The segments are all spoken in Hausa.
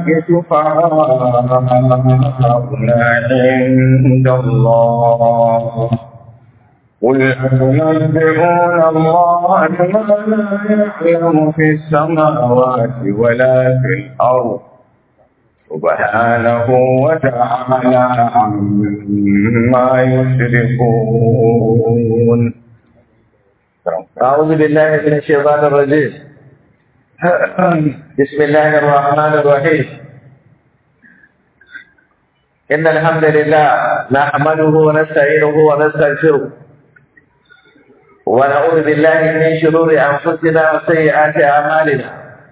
شفعاؤنا عند الله قل أتنبئون الله بما لا يعلم في السماوات ولا في الأرض سبحانه وتعالى عما يشركون أعوذ بالله من الشيطان الرجيم بسم الله الرحمن الرحيم إن الحمد لله نحمده ونستعينه ونستغفره ونعوذ بالله من شرور أنفسنا وسيئات أعمالنا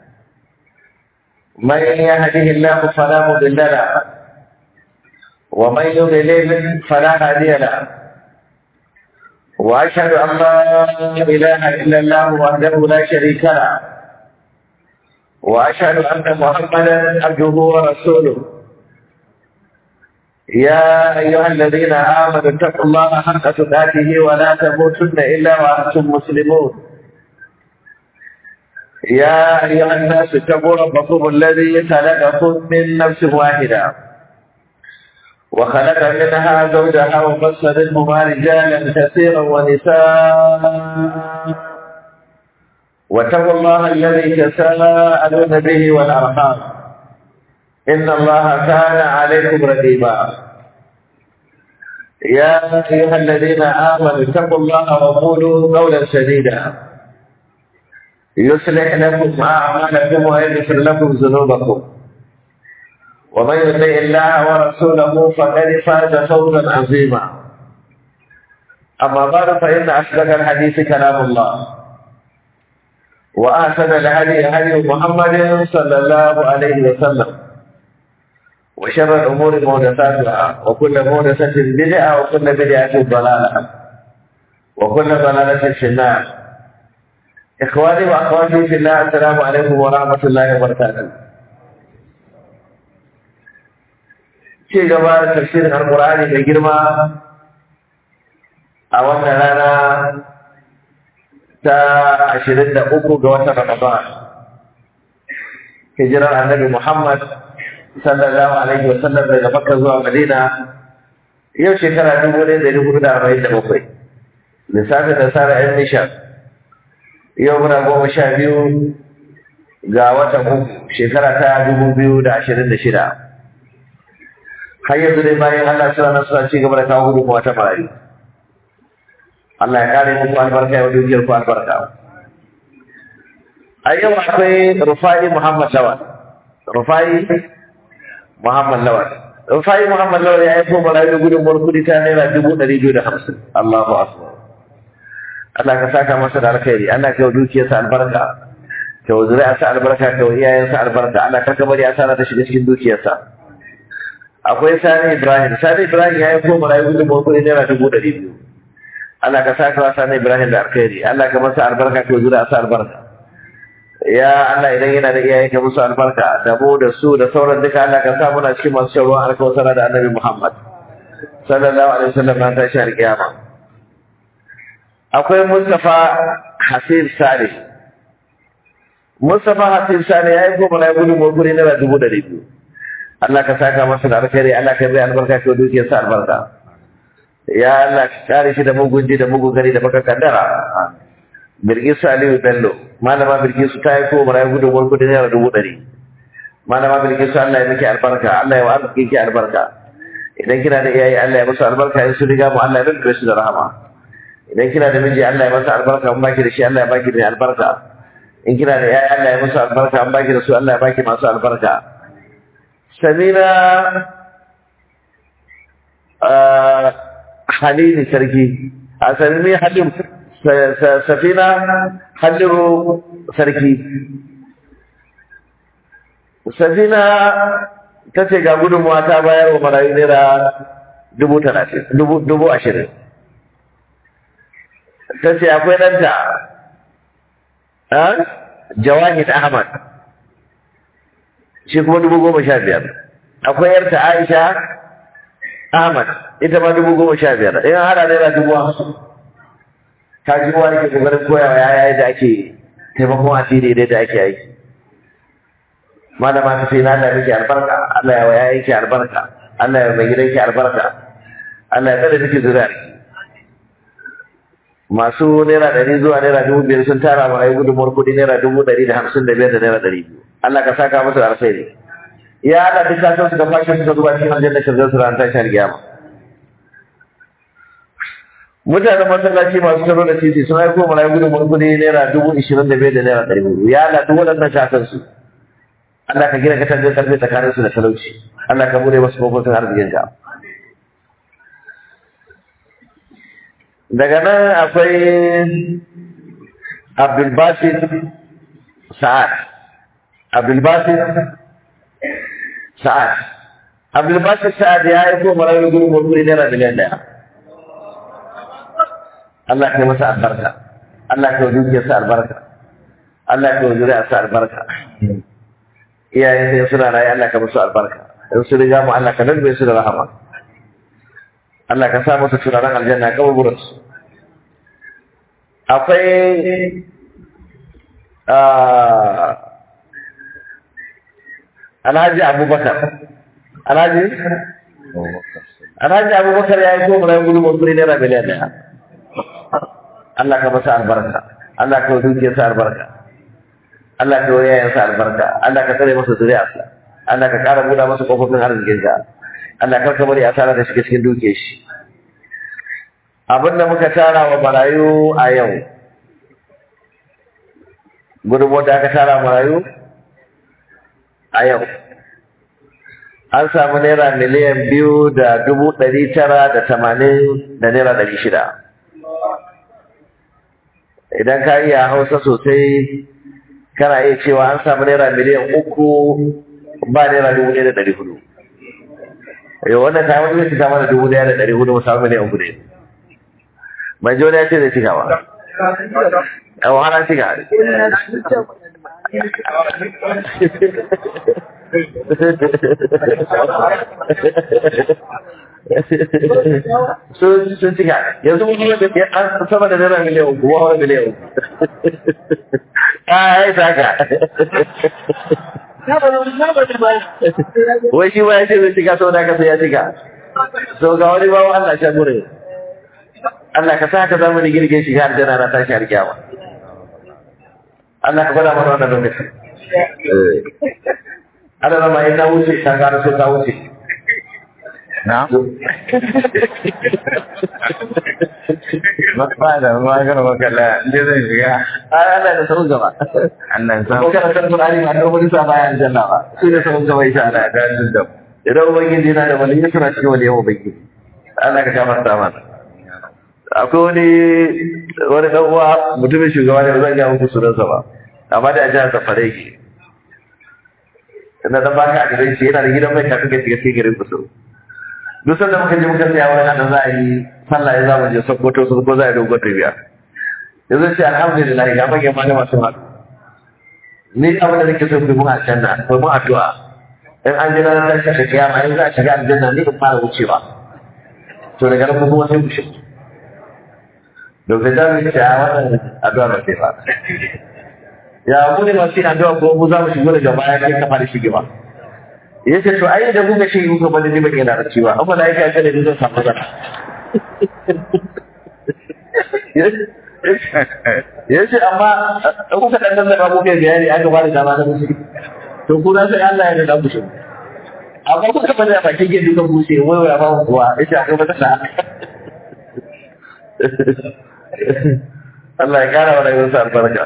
من يهده الله فلا مضل له ومن يضلل فلا هادي له وأشهد أن لا إله إلا الله وحده لا شريك له وأشهد أن محمدا عبده ورسوله يا أيها الذين آمنوا اتقوا الله حق تقاته ولا تموتن إلا وأنتم مسلمون يا أيها الناس اتقوا ربكم الذي خلقكم من نفس واحدة وخلق منها زوجها وبص منهما رجالا كثيرا ونساء واتقوا الله الذي تساءلون به والأرحام إن الله كان عليكم رقيبا يا أيها الذين آمنوا اتقوا الله وقولوا قولا سديدا يصلح لكم أعمالكم ويغفر لكم ذنوبكم ومن يطع الله ورسوله فقد فاز فوزا عظيما أما بعد فإن أصدق الحديث كلام الله وأحسن الهدي هدي محمد صلى الله عليه وسلم وشر الأمور محدثاتها وكل محدثة بدعة وكل بدعة ضلالة وكل ضلالة في النار إخواني وأخواتي في الله السلام عليكم ورحمة الله وبركاته ci gaba da tafsirin alkur'ani mai girma a wannan rana ta ashirin da uku ga watan ramadan hijirar annabi muhammad sallallahu alaihi wa sallam daga makka zuwa madina yau shekara dubu ɗaya da dubu da arba'in da bakwai lissafin da sara yan nishan yau muna goma sha biyu ga watan uku shekara ta dubu biyu da ashirin da shida har yanzu dai bayan Allah suna nan suna ci gaba da kawo gudunmawa ta marayu. Allah ya kare muku albarka ya dukiyar ku albarka. A yau akwai Rufai Muhammad Lawal. Rufai Muhammad Lawal. Rufai Muhammad Lawal ya yi ko marayu da gudunmawar kudi ta naira dubu ɗari biyu da hamsin. Allahu Akbar. Allah ka saka masa da alkhairi. Allah ka yi dukiyarsa albarka. Ka yi zuri'arsa albarka, ka yi iyayensa albarka. Allah ka kamar ya sana ta shiga cikin dukiyarsa. akwai sani ibrahim sani ibrahim ya yi ko marayu gudun mawakuri naira dubu ɗari biyu Allah ka sa kawa sani ibrahim da alkhairi Allah ka masa albarka ka zura sa albarka ya Allah idan yana da iyaye ka musu albarka da mu da su da sauran duka Allah ka sa muna cikin masu shan ruwan alkawasara da annabi muhammad sallallahu alaihi wasallam na tashi alkiyama akwai mustapha hasib sale mustapha hasib sale ya yi ko marayu gudun mawakuri naira dubu ɗari biyu Allah ka saka masa da alkhairi Allah ka bai albarka ka dukiyar sa albarka ya Allah ka kare shi da mugun ji da mugun gari da baka kaddara Bilkisu Aliyu Bello malama Bilkisu ta yi ko marayu gudun wani kudi naira dubu ɗari malama Bilkisu Allah ya miki albarka Allah ya wa arziki ki albarka idan kina da iyaye Allah ya musu albarka in su riga mu Allah ya rinka su da rahama idan kina da miji Allah ya masa albarka in baki da shi Allah ya baki da albarka in kina da iyaye Allah ya musu albarka in baki da su Allah ya baki masu albarka samina halili sarki a sami halin safina halliru sarki safina ta ce ga gudunmuwa ta bayar wa marayu naira dubu talatin dubu ashirin ta ce akwai ɗanta jawahid ahmad shi kuma dubu goma sha biyar akwai yarta aisha ahmad ita ma dubu goma sha biyar in hada naira dubu hamsin ta ji wani ke kokarin koyawa yaya da ake taimakon asiri da da ake aiki malama ta ce na da miki albarka Allah ya waya yake albarka Allah ya mai gidanki albarka Allah ya tsare miki zuriya masu naira ɗari zuwa naira dubu biyar sun tara ma ayi gudunmuwar kuɗi naira dubu ɗari da hamsin da biyar da naira ɗari biyu Allah ka saka musu da alkhairi ya Allah duk kasan su da fashin suka zuba cikin aljanna shirzan su ran tashar kiyama mutanen masallaci masu taro da titi sun haifo mana gudunmuwar kuɗi naira dubu ishirin da biyar da naira ɗari biyu ya Allah duk waɗannan kasan su Allah ka gina katangar karfe tsakanin su da talauci Allah ka bude masu kofofin arzikin ka daga nan akwai Abdulbasit Sa'ad Abdulbasit Sa'ad Abdulbasit Sa'ad ya yi ko marayu gurin mulkuri naira miliyan daya Allah ka yi masa albarka Allah ka yi dukiyarsa albarka Allah ka yi zuriyarsa albarka iyayen sai suna rayu Allah ka musu albarka in su riga mu Allah ka nalbe su da rahama Allah ka sa musu turaren aljanna kaburburan su akwai Alhaji Abubakar Alhaji Alhaji Abubakar ya yi ko mu rayu gudu mun naira miliyan ɗaya Allah ka masa albarka Allah ka dukiyarsa albarka Allah ka yi yayansa albarka Allah ka tsare masa zuriyarsa Allah ka ƙara buɗa masa ƙofofin arzikinka Allah kar ka bari asara da shiga cikin duke shi abin da muka tara wa marayu a yau gudunmu da aka tara marayu a yau an samu naira miliyan biyu da dubu ɗari tara da tamanin da naira ɗari shida idan ka iya hausa sosai kana iya cewa an samu naira miliyan uku ba naira dubu ɗaya da ɗari hudu yau wannan ta wani zai cika mana dubu ɗaya da ɗari hudu mu samu miliyan uku ne mai jona ya ce zai cika ba yau hana cika sun cika yanzu mun yi da an sama da naira miliyan uku ba wani miliyan uku a ya saka wai shi ba ya ce zai cika sau da kasa ya cika so ga wani bawa Allah shan gure Allah ka sa ka zama da girgin shiga aljanna na tashi alkiyama Allah ka gwada mana wannan lokaci Allah na mai na wuce ta gara so ta wuce na ba da magana makalla inda zan shiga ai Allah da sabon gaba annan sa ko kana san Qur'ani ma da wani sa bayan aljanna ba shi ne sabon gaba insha Allah da da da idan ubangiji yana da waliyi suna cikin waliyan ubangiji Allah ka gafarta mana akwai wani wani dan uwa mutumin shugaba ne ba zan ga muku sunansa ba amma da a jihar Safare ke ina da baka a garin shi yana da gidan mai kafin ka shiga cikin garin kusur duk sanda muka je muka tsaya wani da za a yi sallah ya za mu je Sokoto su ko za a yi dogon tafiya yanzu ce alhamdulillah ga manyan malama sun haɗu ni abin da nake so ku mun aljanna ko mun addu'a in an jira na tashi da kiyama in za a shiga aljanna ni in fara wucewa to daga nan kuma sai ku shi Dr. Jami ce a wannan addu'a ba sai ba ya mu ne masu yin addu'a ko mu za mu shigo daga baya kai ka fara shige ba ya ce to ai da kuka shi kuka bani ni ban yana da ciwa amma da yake aka da zan samu zana ya ce amma in kuka dan nan da kuka bayani aka ba da dama na musu to ku sai Allah ya da musu amma kuka bani a bakin gidan duka bushe wai wai ba kuwa ya ce aka mata sa Allah ya kara wa rayuwarsa albarka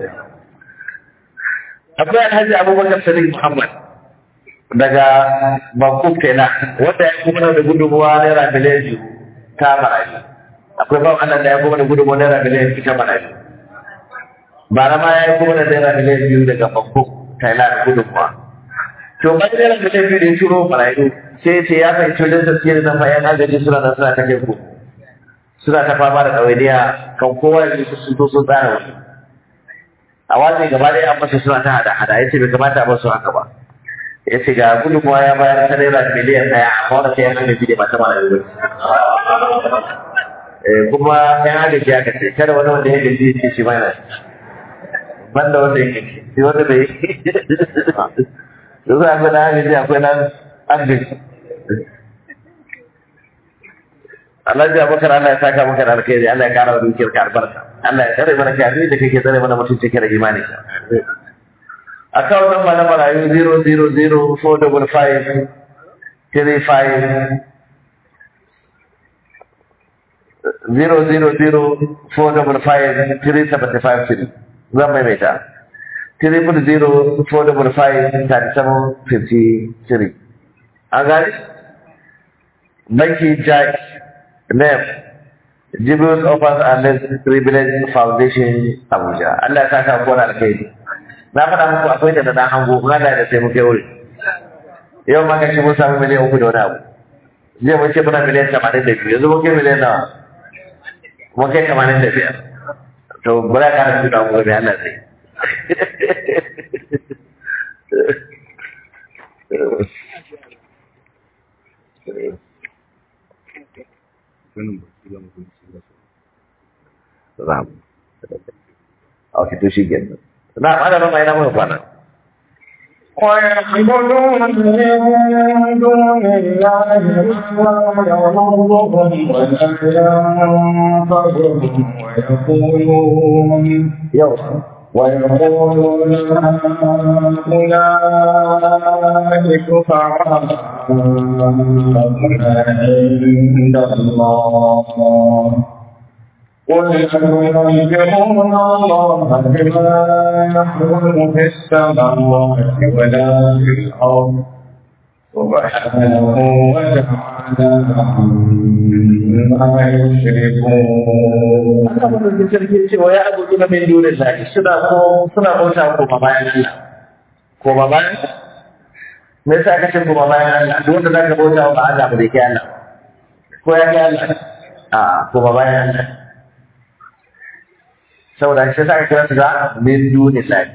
akwai alhaji abubakar sadiq muhammad daga Bangkok kenan wanda ya kuma da gudunmuwa naira miliyan biyu ta marayu akwai ba wannan da ya kuma da gudunmuwa naira miliyan biyu ta marayu bara ma ya kuma da naira miliyan biyu daga Bangkok Thailand gudunmuwa to ba naira miliyan biyu da ya turo marayu sai ce ya fahimci wajen tafiyar da fa yan agaji suna nan suna ta kai ku suna ta fama da ɗawainiya kan kowa ya ji sun to sun tsara wani a wajen gaba ɗaya an masa suna ta hada hada ya ce bai kamata a basu haka ba ya ce ga gudunmuwa ya bayar ta naira miliyan ɗaya amma wanda sai yan agaji ne ba ta mara yanzu kuma yan agaji aka ce kada wani wanda ya gaji ce shi mana banda wanda ya gaji shi wanda bai yanzu akwai na agaji akwai na agaji Alhaji Abubakar Allah ya saka maka da alkhairi Allah ya kara wa dukiyar ka albarka Allah ya tsare mana kafiri da kake tsare mana mutunci da imani account number na marayu 0004555 000455375 zan maimaita 300455753 an gani banki jack name Jibril Offers and Less Privilege Foundation Abuja Allah ya saka ko na alkhairi na faɗa muku akwai da na hango kuma da da sai muke wuri yau ma kace mun samu miliyan uku da wani abu jiya mun ce muna miliyan tamanin da biyu yanzu mun kai miliyan nawa mun kai tamanin da biyar to bura ka da tuna mu da Allah zai Ram. Okay, to shi kenan. Na ana ba mai na mun kwana. ويعبدون من دون الله ما لا يضرهم ولا ينفعهم ويقولون Yau. ويقولون هؤلاء شفعاؤنا عند الله قل أتنبئون الله بما يحكم في السماوات ولا في الأرض سبحانه وتعالى عما يشركون Allah madaukin sarki ce wa ya abudu na min dunin lahi suna ko suna bauta ko ba bayan Allah. Ko ba bayan Me yasa ka ce ko ba bayan Allah? Duk wanda zaka bauta wa ba Allah ba zai kai Allah. Ko ya kai Allah? A ko ba bayan Allah. Saboda shi yasa ka kira su da min dunin lahi.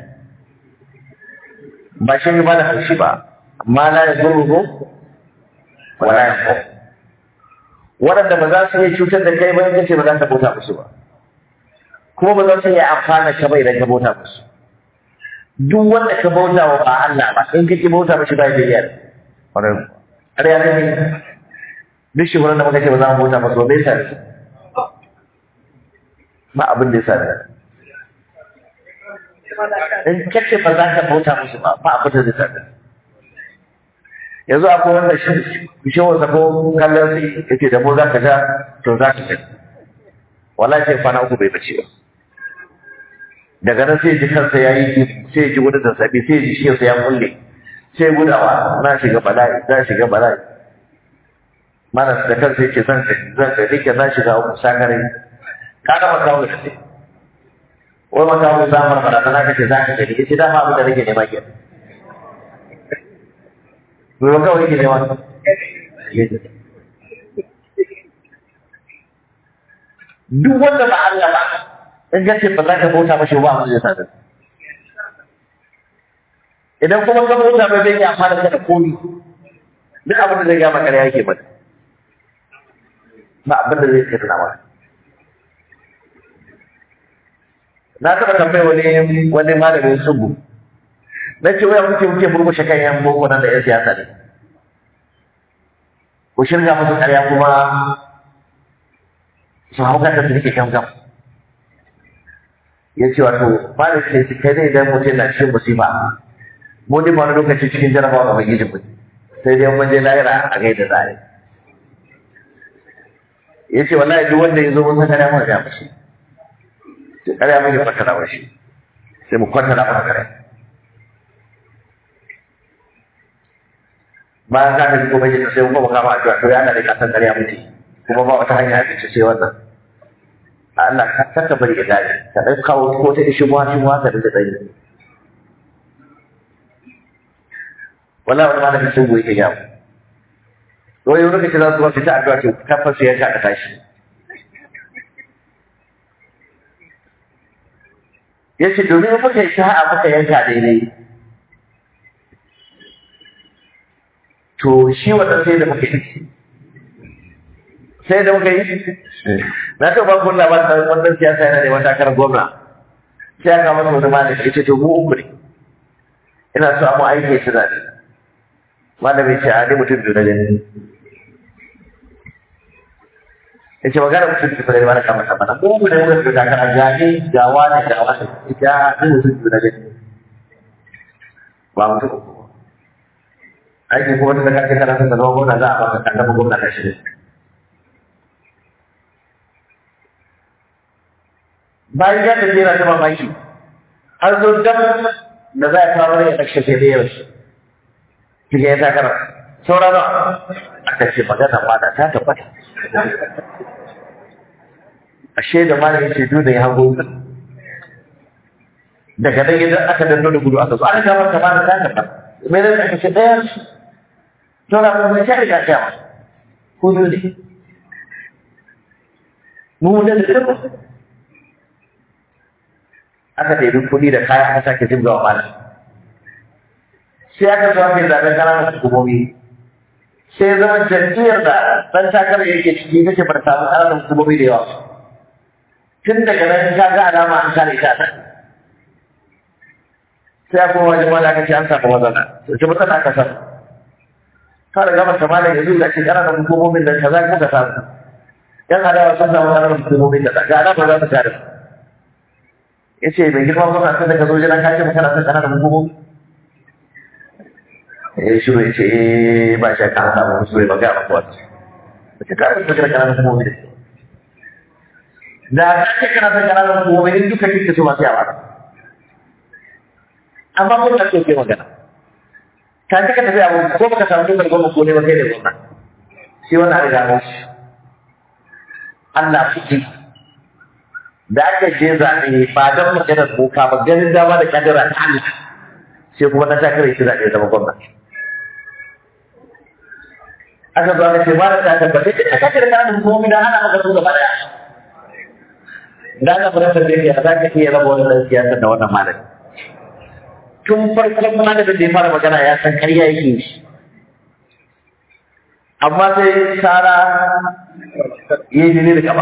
Ba shi ne ba da haushi ba. Ma la yazurruhu wa la yanfa'u. waɗanda ba za su iya cutar da kai ba in kace ba za ka bauta musu ba kuma ba za su iya amfana ka ba idan ka bauta musu duk wanda ka bauta wa ba Allah ba in kake bauta mishi ba da yar wannan ƙarya ne duk shi da muka ce ba za mu bauta musu ba bai sa ba abin da ya sa in kace ba za ka bauta musu ba ba abin da zai sa yanzu akwai wanda shi shi wanda ko kallon sai yake da mu za ka ja to za ka gani wallahi sai kwana uku bai bace ba daga nan sai ji kansa ya yi sai ji wani zazzabi sai ji shi ya kulle sai gudawa na shiga bala'i na shiga bala'i mana da kansa yake zan zan da rike na shiga uku sakare ka ga makawo da sai wai makawo za mu fara na kace za ka gani yace dama abin da nake nema kenan Bai kawai yake nema duk wanda ba Allah ba in ka ce ba za ka bauta mashi ba mu zai sadar idan kuma ka bauta mai bai yi amfani da komi duk abin da zai gama kare yake mata ba abin da zai kai tuna mata na taɓa tambayi wani wani malamin sugu na ce waya muke muke murmushe kan yan boko nan da yan siyasa ne ku shirga musu ƙarya kuma su hau kanta su rike gamgam ya ce wato malam ce shi kai ne idan mutum na cikin musiba mu ne ba wani lokaci cikin jarabawa ga mai mu sai dai mun je lahira a gaida za a yi ya ce wallahi duk wanda ya zo mun san ƙarya mun ga mashi ƙarya mun yi kwatara mashi sai mu kwatara masa ƙarya bayan ka tafi kuma jin sai kuma kama addu'a to yana da kasan ƙarya mutu kuma ba wata hanya ta sai wannan Allah ka saka bari ya gane ka dai kawo ko ta ishi buwa shi buwa ka da dai wala wani malami sun goyi ya to yau lokaci za su wasu ta addu'a ce ka fasu ya ka tashi yace domin muka yi sa'a muka yanka daidai to shi wannan sai da muka yi sai da muka yi na taɓa ba ku labarin wannan siyasa yana da wata karar gwamna sai aka masa wani malami ya ce to mu uku ne ina so a mu aiki su zaɓe malami ce a ne mutum biyu na gani ya ce magana mutum biyu na gani mana kama sama na ko mu ne muka fi takara gani ga wani ga wani ita ne mutum biyu na gani ba mutum uku ba aiki kuma tun da kake kana son ka zama gwamna za a baka kan zama gwamna na shirin bayan ya tafi yana ta mamaki har zo dam da za a kawo ya ɗakshe sai dai yaushe kike ya takara saura nawa aka ce magana ma da ta tabbata ashe da malam yace duk da ya hango daga nan idan aka danno da gudu aka zo aka kamar ta ma da ta tabbata me ne aka ce ɗaya saura kuma mai ta riga ta ko ne mu ne da tabbata aka ɗebi kuɗi da kaya aka sake jibga wa malam sai aka zo aka yi zaɓen ƙananan hukumomi sai zama jam'iyyar da ɗan takarar yake ciki take bar samu ƙananan hukumomi da yawa tun daga nan ka ga alama an kare ta nan sai aka wajen mala aka ce an samu matsala to ce matsala aka samu ka da gaba malam yanzu da ce ƙananan hukumomin da kaza kuka samu yan adawa sun samu ƙananan hukumomin da ga alama za su kare su ya ce mai girma kuma sai daga zo jiran kashe mu kana son kana da hukumomi ya shiru ya ce eh ba shi kan samu musu ba ga ba kuwa ce ka rubuta kana kana da hukumomi da da ka ce kana son kana da hukumomi in duka kike so masu yawa amma mun da ke magana ka ce ka tafi abu ko baka samu dukkan gwamnati ko ne ba kai ne gwamnati shi wannan riga mun shi Allah fuki da aka je zaɓe ba don maganar boka ba ganin dama da kadara ta Allah sai kuma na takarar shi zaɓe zama gwamna. Aka zo aka ce ba da ta tabbata ita kake da kana da hukumomi da hana maka su gaba daya. Da aka fara da yake za ka iya raba wannan siyasa da wannan malami. Tun farkon malamin da ya fara magana ya san karya yake shi. Amma sai Sara ya yi jini da gaba.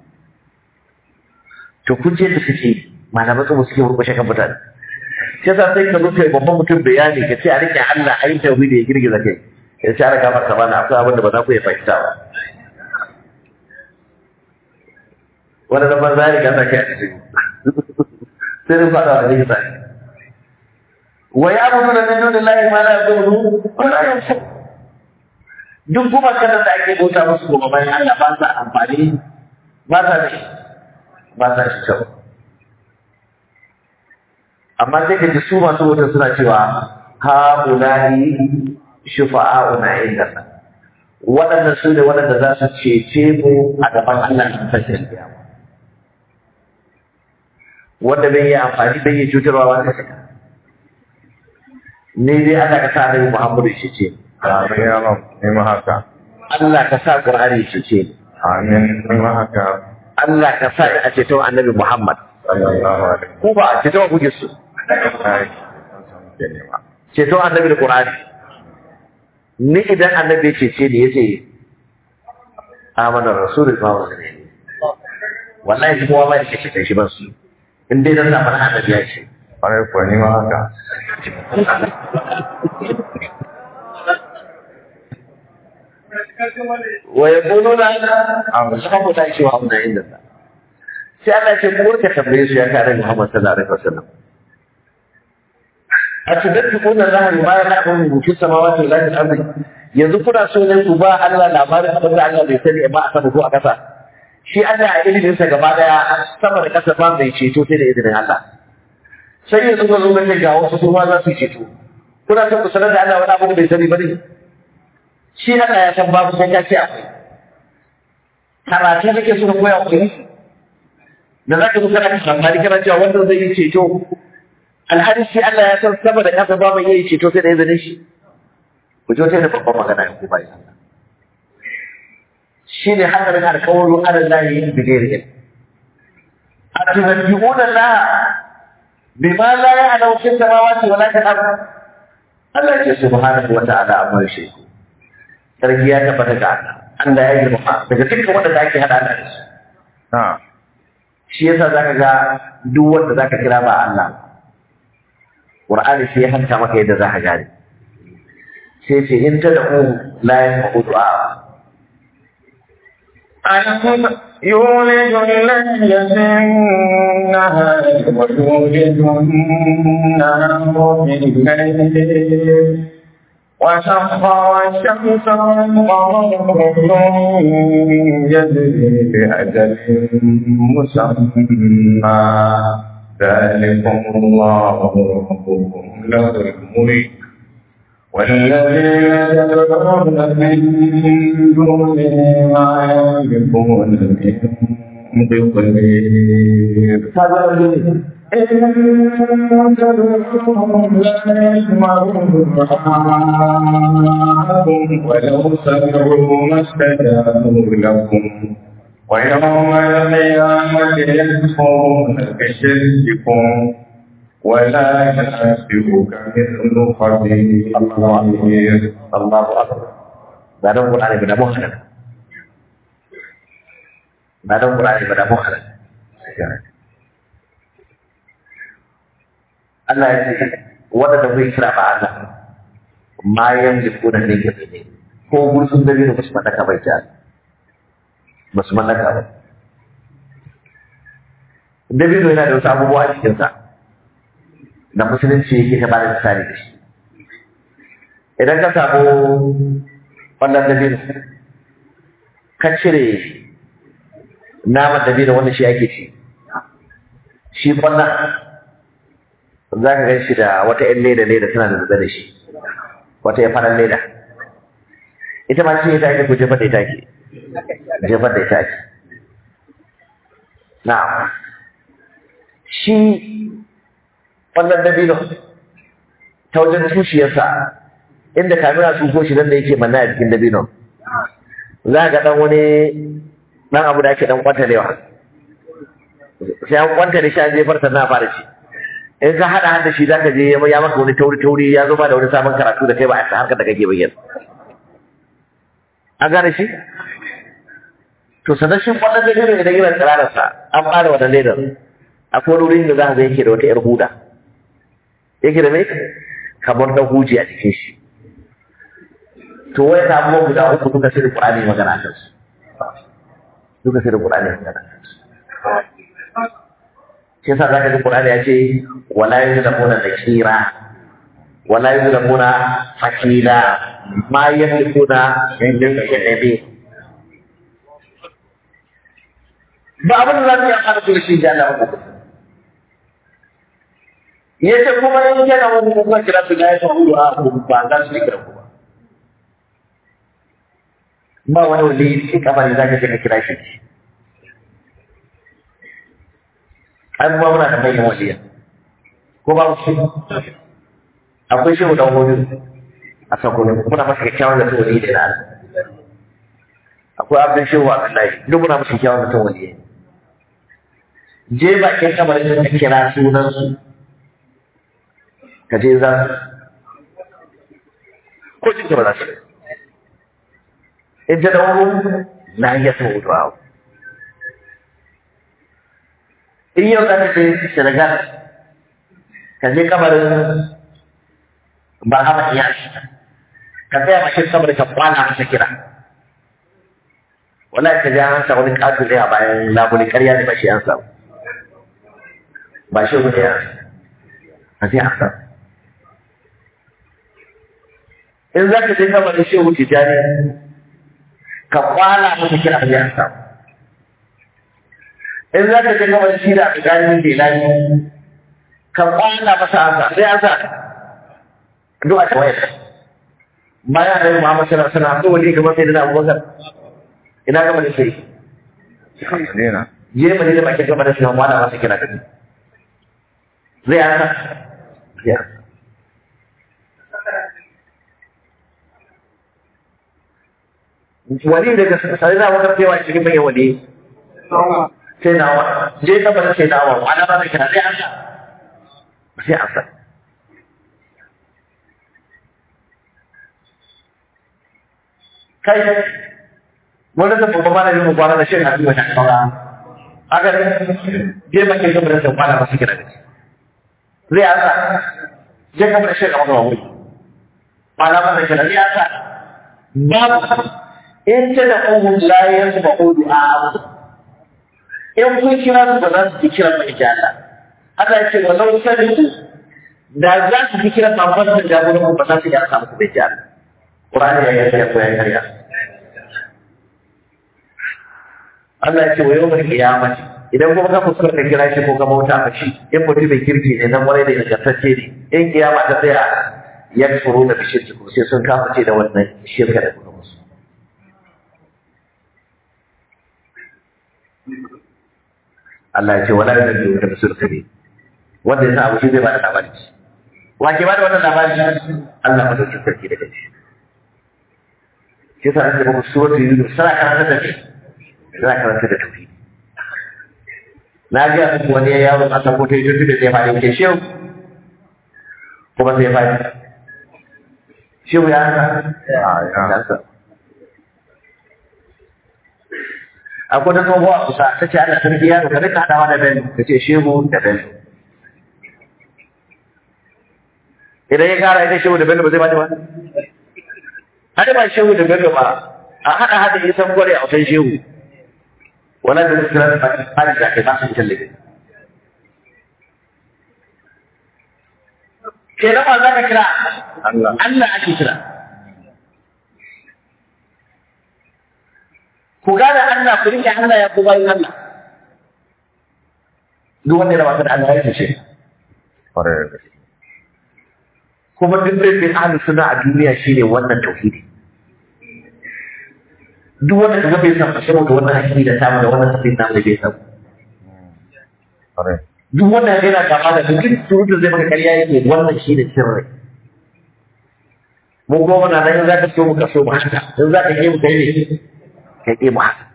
to kun ce da suke malamai kuma suke murkushe kan mutane sai sa sai ka zo kai babban mutum bayani ka ce a rike Allah a yi tauhidi ya girgiza kai ya ce ana gafar ta bana akwai abin da ba za ku iya fahimta ba wanda da ban zai ga kai a cikin sai dai fada wa rike sai wa ya mutu da min dunillahi ma la yadurru wa la yanfa duk kuma kada da ake bauta musu kuma bayan Allah ba sa amfani ba sa da ba sa shi kyau amma sai ka ji su masu wuta suna cewa ha ulai shufa'a'una inda waɗannan su ne waɗanda za su cece mu a gaban Allah na tashin kiyama wanda bai yi amfani bai yi cutarwa wanda ka ni dai Allah ka sa Annabi Muhammadu shi ce Amin ya Rab, ni ma haka. Allah ka sa Qur'ani shi ce Amin, ni ma haka. Allah ka sa a ceton Annabi Muhammad Sallallahu alaihi ko ba a ceton kuke su wasallam. An samu ke nema. ceton Annabi da Qur'ani ni idan Annabi ya cece ni yace amana rasulul ma ne wallahi kuma ba shi cikin shi ba su in dai dan zamanin Annabi ya ce Kwarai kuwa ni ma haka. wa yaquluna ashabu ta shi wa amna inda Allah sai Allah ya ce ku ka tambaye su ya kare Muhammad sallallahu alaihi wasallam atadabbuquna Allah ma ya'lamu fi samawati wal ardi yanzu kuna so ne ku ba Allah labarin abin da Allah bai sani ba a sama ko a kasa shi Allah a ilimin sa gaba daya sama da kasa ba mai ceto sai da izinin Allah sai yanzu ga zo ga ga wasu su ma za su ceto kuna son ku sanar da Allah wani abu da bai sani ba ne shi Allah ya san babu sai ka ce akwai karatu kake so ka koya ku da za ka zo kana kan amfani kana cewa wanda zai yi ceto alhali shi Allah ya san sama da kasa ba mai yi ceto sai da izinin shi ku ji wata da babban magana ya kuma yi shi ne hadarin alkawarin ala lahi bi gairi ilm atunabbi'una Allah bima la ya'lamu fi samawati wala fil ard Allah ya ce subhanahu wa ta'ala amma yushriku sarki ya tabbata ga Allah Allah ya girma daga dukkan wanda ake hada Allah da su Na, shi yasa zaka ga duk wanda zaka kira ba Allah Qur'ani sai ya hanta maka yadda zaka gane sai ce in ta da'u la yasma'u du'a ألم يولج الليل في النهار ويولج النهار في الليل وسخر الشمس والقمر كل يجري بأجل مسمى ذلكم الله ربكم له الملك والذين يدعون من دونه ما يملكون من قطمير kaga wani إن تدعوهم لا يسمعوا دعاءكم ولو سمعوا ما استجابوا لكم ويوم القيامة يكفرون بشرككم ولا ينبئك مثل خبير Allahu akbar ba dan Qur'ani ba da mu halal ba dan Qur'ani ba da mu halal Allah ya ce wanda da bai kira ba Allah ma yamliku da ne ke ne ko gursun da ne ba su mallaka bai ta ba su mallaka ba Dabino yana da wasu abubuwa a cikinsa da musulunci yake ta bada misali da shi idan ka samu wannan dabino ka cire naman dabino wanda shi ake ci shi wannan za ka gan shi da wata ‘yan leda leda tana da zuba da shi wata ‘yan farar leda ita ma shi ita ake ko jefar da ita ake jefar da ita ake na shi wannan dabino ta wajen tushiyarsa inda kamina su ko shi nan da yake manna a cikin dabino za ga dan wani dan abu da ake dan kwantalewa sai an kwantale shi an jefar sannan a fara ci in ka hada hada shi zaka je ya maka wani tauri tauri ya zo ba da wani sabon karatu da kai ba a harkar da kake bayyana an gane shi to sanar shi wannan dabino idan yana tsirararsa an fara wannan ledar akwai wani wurin da za ka ga yake da wata 'yar huda yake da mai kamar na huji a cikin shi to wai na abubuwan guda uku duka sai da Qur'ani magana kan su duka sai da Qur'ani magana kan su shi yasa zaka ji Qur'ani ya ce wala yuzlamuna nakira wala yuzlamuna fakila ma yamlikuna min nabi ba abin da za su yi amfani da shi da Allah ba ya ce kuma in kana wani kuma kira su gaya sun hudu a ba za su yi kira ku ba ba wani wali shi kamar za ka je ka kira shi an ba muna da manyan waliya ko ba shi akwai shi da wani a sakon muna masa kyakkyawan da wali da na akwai abin shi wa Abdullahi duk muna masa kyakkyawan da wali je bakin kamar da kira sunan su ka je za ko cikin ba za su in ta dauro na iya sau du'a in yau za ka ce Senegal ka je kamarin Bahama Iyas ka tsaya mashin kamar ka kwana masa kira wala ka ji an sa wani ƙato ne a bayan labule ƙarya ne ba shi an samu ba shi wani ya a sai an samu in za ka je kama da shehu tijjani ka kwana masa kira ya samu in za ka je kama da shi da abdani belani ka kwana masa haka sai an sa duk a tawayar bayan da Muhammad sallallahu alaihi wasallam to wani kamar sai da Abubakar ina gama da shi Dena. je ba da bakin gama da shi wala masa kira kake zai an sa ya wali daga sai na wata cewa cikin bayan wali sai na wa je ka bar sai na wa ana ba kira sai an sa sai an sa kai wanda da babba ma da yin kwana da shin hadisi wata kaura haka ne je ba ke ga bar sai kwana ba su kira da zai an sa je ka bar sai ka maka wani ma'ana wannan kira ya sa babu in ta da ƙungun layar su ba ƙudu a abu in kun kira su ba za su fi kira ba ita Allah Allah ya ce wa lau sadiku da za su fi kira babban da jagoran ku ba za su iya samu ku bai jihar Qur'ani ya yi ko ya karya Allah ya ce wa yawmal qiyamati idan kuma ka fuskar ka kira shi ko ka bauta ka shi in mutum mai kirki ne nan wani da ingantacce ne in kiyama ta tsaya ya furu da bishirki ko sai sun kafa ce da wannan shirka da kuma musu Allah ya ce wala da biyu da musulka ne wanda ya sa abu shi zai ba da labari wa ke ba da wannan labari Allah ma dauki sarki daga shi shi sa ake ba suratul yunus sana karanta da shi sana karanta da tauhidi na ga muku wani yaro a sako ta yi da zai fadi ke shehu kuma sai fadi shehu ya haka ya akwai da tsohuwa kusa ta ce ana sarki yaro ka rika hadawa da bello ka ce shehu da bello idan ya kara ita shehu da bello ba zai bani ba hada ba shehu da bello ba a haɗa haɗa isan gware a wutan shehu wala da kira da fadi da kai ba su tallafi kenan ba za ka kira Allah Allah ake kira ku gane Allah ku rike Allah ya ku bayin Allah duk wanda ya rabata da Allah ya ce kwarai da gaske kuma duk da bin ahlu sunna a duniya shine wannan tauhidi duk wanda kaga bai san fashe da wannan hakiki da tamu da wannan tafsir namu da bai san kwarai duk wanda yana kama da duk surutu zai maka ƙarya yake wannan shine sirri mu goma na nan in za ka so mu ka so mu haka in za ka ke mu kai ne kai ke mu haka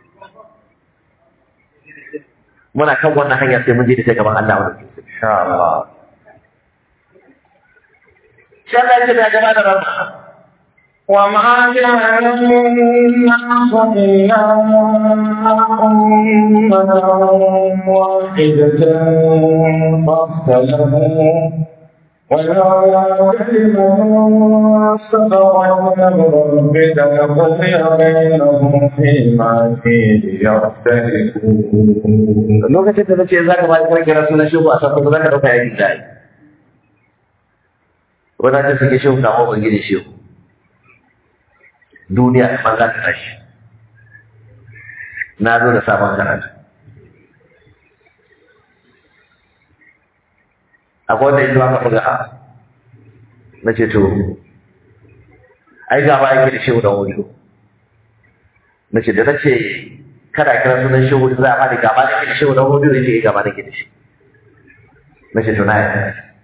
muna kan wannan hanya sai mun je da ta gaban Allah wannan insha Allah sai Allah ya ce da gaba da rabba وما كان الناس إلا أمة واحدة فاختلفوا ولولا كلمة سبقت من ربك لقضي بينهم فيما فيه يختلفون lokacin da nace za ka ba ka kira sunan shehu a sabbin za ka dauka yayin da ai wannan ta suke shehu na mawa gidi shehu duniya ma za ta tashi na zo da sabon karatu akwai wanda yanzu aka buga a na ce to ai gaba yake da shehu da wuri na ce da na ce kada kira sunan shehu da za a fadi gaba da ke da shehu da wuri da ke gaba da ke da shi na ce to na yi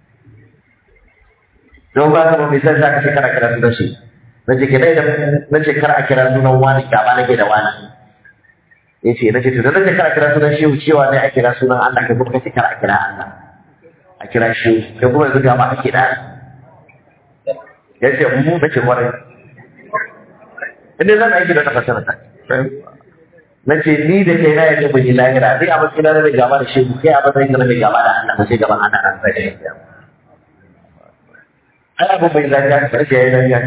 don ba ka ba mai san za ka ce kada kira sunan shi na ce kira da na ce kar a kira sunan wani gaba da ke da wani ya ce na ce to da na ce kar a kira sunan shehu cewa ne a kira sunan Allah kai kuma ka ce kar a kira Allah a kira shehu kai kuma yanzu gaba a kira ya ce mu na ce kwarai inda zan aiki da tafasar ta na ce ni da kai na yadda bai yi lahira ni a matsayin na mai gaba da shehu kai a matsayin na mai gaba da Allah ba sai gaban Allah an sai da shi ai abu bai lafiya ka sai yayi lafiya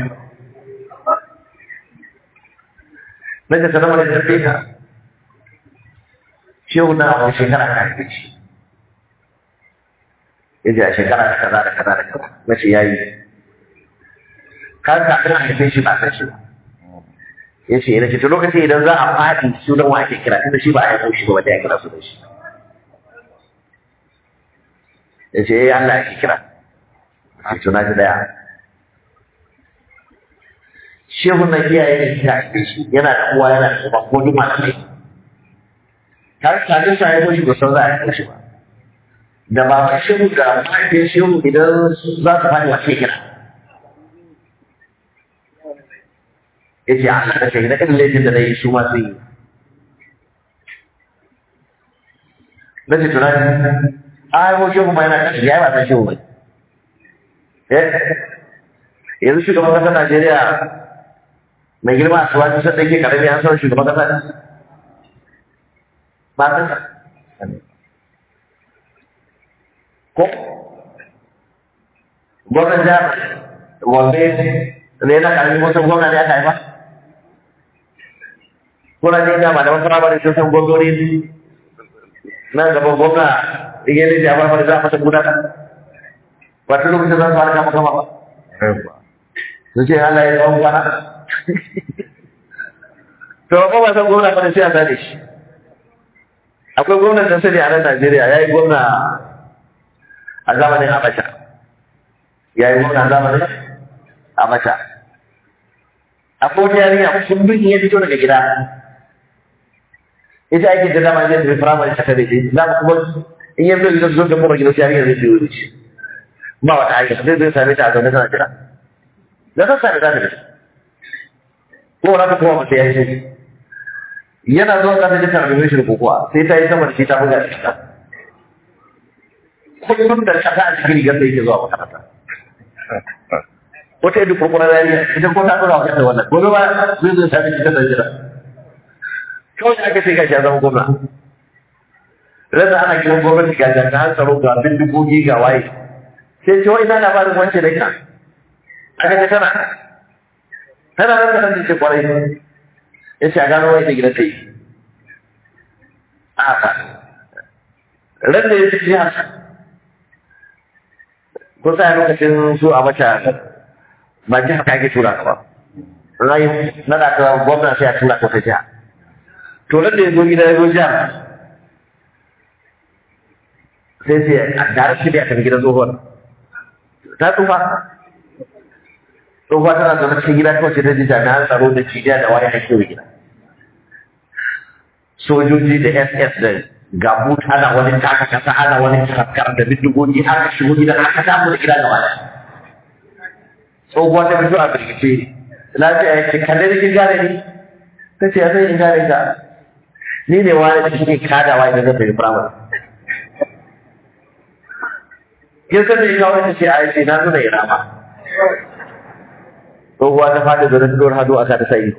na ce sanar da tafi ka shehu na a wani shekara ka haife shi ya ce a shekara da kaza da kaza da kaza na ce yayi kan kafin a haife shi ba san shi ba ya ce yana to lokacin idan za a faɗi sunan wa ake kira tunda shi ba a haifo shi ba wanda ya kira sunan shi ya ce eh Allah ake kira a to na ji daya shehu na iyaye da ta haife shi yana da uwa yana da uba ko duk malamai har kafin sa haifo shi ba san za a haifo shi ba da baban shehu da mahaifin shehu idan za su faɗi wa ke kira ya ce Allah da shahida irin laifin da na yi su ma su yi na ce tunani a haifo shehu ma yana ƙashi ya yi ba san shehu bai yanzu shugaban ƙasar Najeriya mai girma a suwa kusa ɗake ƙarami an sauran shugaban ƙasa ne ba san sa ko gwamnan jihar wanne ne na ƙarfi wasu gwamna ne aka haifa kuna ne da malaman firamare sun san gwamnoni nan gaban gwamna iya ne da firamare za a masa gudanar ba ta lokacin za su fara kama kama ba su ce Allah ya tsawon kwana to ba ba san gwamna ba sai a sani shi akwai gwamnan da sani a nan Najeriya ya yi gwamna a zamanin Abacha ya yi gwamna a zamanin Abacha akwai wata yarinya sun bin ya fito daga gida ita ake da dama zai tafi firamare ta kare shi za mu kuma in yanzu gidan zo da mura gidan yarinya zai biyo shi ba wata hanya zai zai same ta a zaune tana jira da sassa da zafi da shi ko wani ta kuma mace ya yi yana zuwa kasa ji tarbiyyar shi da kokowa sai ta yi sama da shi ta buga da shi kullum da kasa a cikin rigar da yake zuwa makaranta wata yadda kurkurar rariya ita ko ta ɗora wajen da wannan gobe ba zai zai sami cikin da jira kawai aka ce gashi ya zama gwamna rasa ana kiran gwamnati ga jami'an tsaro ga bindigogi ga waye sai ce wai ina labarin wance da ita aka ce tana tana nan da nan ce kwarai ya ce a gano wai da gidan ta yi a ba ran da ya ci jihar ko sa lokacin su a mata ba jihar ka ake tura ka ba rayu na da ka gwamna sai a tura ka wata jiha to ran da ya zo gida ya zo jihar sai sai a gara shi da ya tafi gidan tsohuwar ta tsufa tsohuwa tana zaune cikin gida kawai sai ta ji jami'an tsaro da cijiya da waya ake wa gida sojoji da ss da gabu ana wani taka kasa ana wani tafkar da bindigogi aka shigo gidan aka samu da gida gaba tsohuwa ta fito a birgice lafiya ya ce kalle da kin gane ni ta ce ya zai in gane ka ni ne wani da shi kadawa idan zai tafi firamare kin san da ya kawo ta ce a yace na nuna ina ma tsohuwa ta fada da rantsuwar hado aka ta sai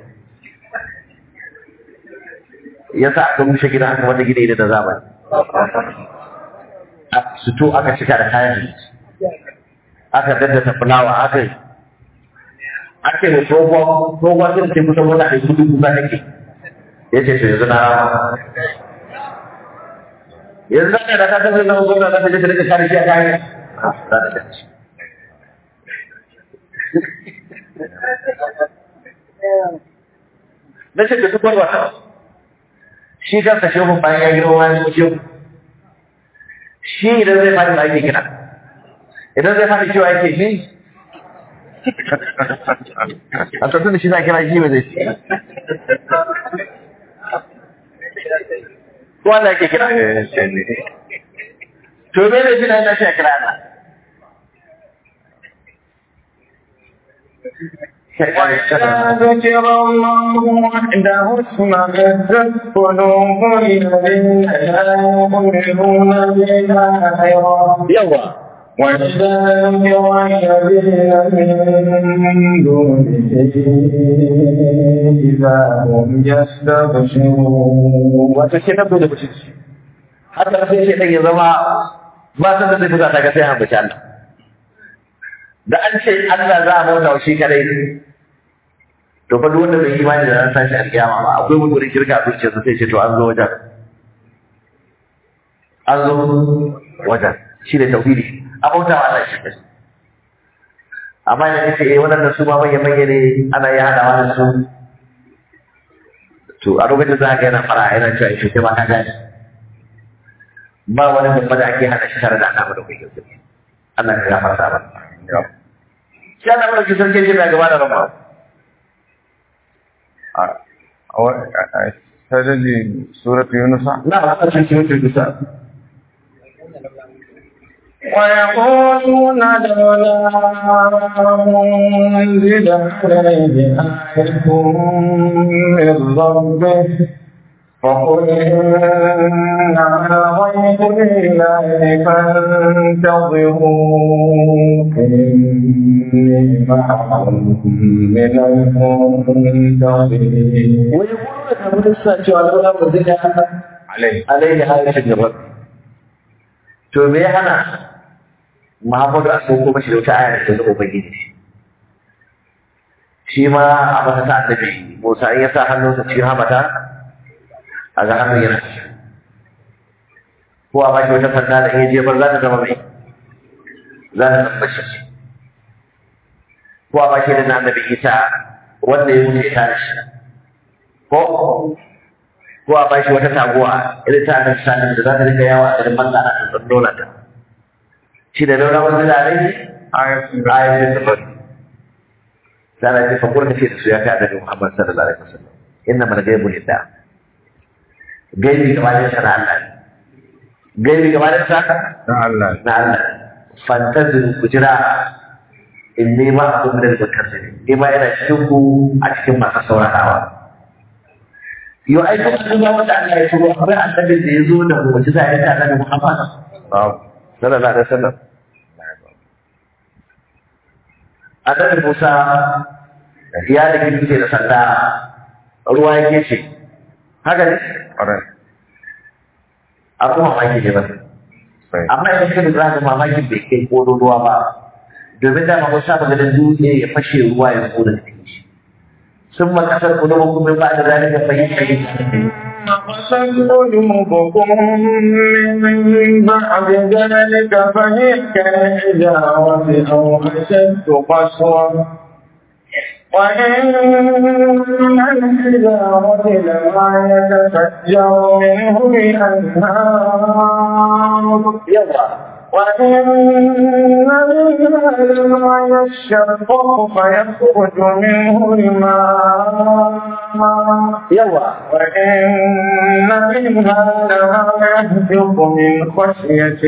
ya sa aka mushe gida aka wanda gida da zamani a suto aka cika da kayan abinci aka daddata fulawa aka yi ake da tsohuwa tsohuwa sun ce kusan wata da kudu kusa take ya ce to yanzu na rama yanzu da ta kasance zama gwamna za ta je ta rika kare shi a kayan za ta dace na ce da duk wani wata shi kansa shehu bayan ya girma wani kuma shehu shi idan zai fadi ake kira idan zai fadi cewa yake ni a tattun da shi za a kira shi ba zai ce ko wanda ake kira to me ne shi na yana shi a kira ana وإذا ذكر الله وحده اشمأزت قلوب الذين لا يؤمنون بالآخرة yawa وإذا ذكر الذين من دونه إذا هم يستبشرون wato shi nan dole mutum shi haka sai shi ɗan ya zama ba san da zai fuka ta ga sai hambaci Allah da an ce Allah za a bauta wa shi kadai to fa duk wanda bai imani da ran sashi alkiyama ba akwai wani wurin shirka a zuciyarsa sai ce to an zo wajen an zo wajen shi ne tauhidi a bauta wa Allah shi kadai amma idan kace eh wannan su ma manya manya ne ana yi hadawa da su to a lokacin za ka yana fara yana cewa shi sai ma ka gane ba wani babba da ake hada shi tare da Allah da kai gaske Allah ya gafarta ba shi Allah mai sarki shi mai gaba da rabba سجل سورة يونس na ba ka cikin cikin dusa ويقولون لولا أنزل عليه آية من ربه فقل إنما غيب لله فانتظروا إني معكم من المنتظرين wai kuma da mun sa cewa lola ba zai ga عليه alaihi ayatin rabbi to me ya hana Muhammadu a sauko mashi da wata aya da zama ubangiji shi ma a masa ta annabi Musa in ya sa hannunsa cikin hamata a ga hannun yana ciki ko a baki wata sanda da in ya jefar za ta zama mai za ta zama shi ko a baki da na annabi Isa wanda ya wuce ta da shi ko ko a bashi wata taguwa irin ta annabi sallallahu da za ta rika yawa a garin manzo ana tsantsan dole ta shi da nuna wanda da rai ayatul ayatul sifat sana ce fa kurka ce da su ya kai annabi Muhammad sallallahu alaihi wasallam inna mal ghaibu lillah gaibi gaba da sana Allah ne gaibi gaba da sa na Allah na Allah fantazir ku jira inni ma akum min al-mutasilin ni ma ina cikin ku a cikin masu saurarawa yau ai kuma sun ga wanda Allah ya turo akwai annabin da ya zo da mu'jiza ya ta annabi Muhammad sallallahu alaihi wasallam annabi Musa ya da dutse da sanda ruwa yake ce haka ne ƙwarai abu mamaki ne ba sai amma idan ka lura da mamaki bai kai kodo ruwa ba domin da ma Musa ba ganin dutse ya fashe ruwa ya koda cikin shi sun ma kasar kudu kuma ba da zalika fahimta قست قلوبكم من بعد ذلك فهي كالحجارة أو أشد قسوة وإن من الحجارة لما يتفجر منه الأنهار yawa وإن منها لما يشقق فيخرج منه الماء yawa وإن منها لما يهبط من خشية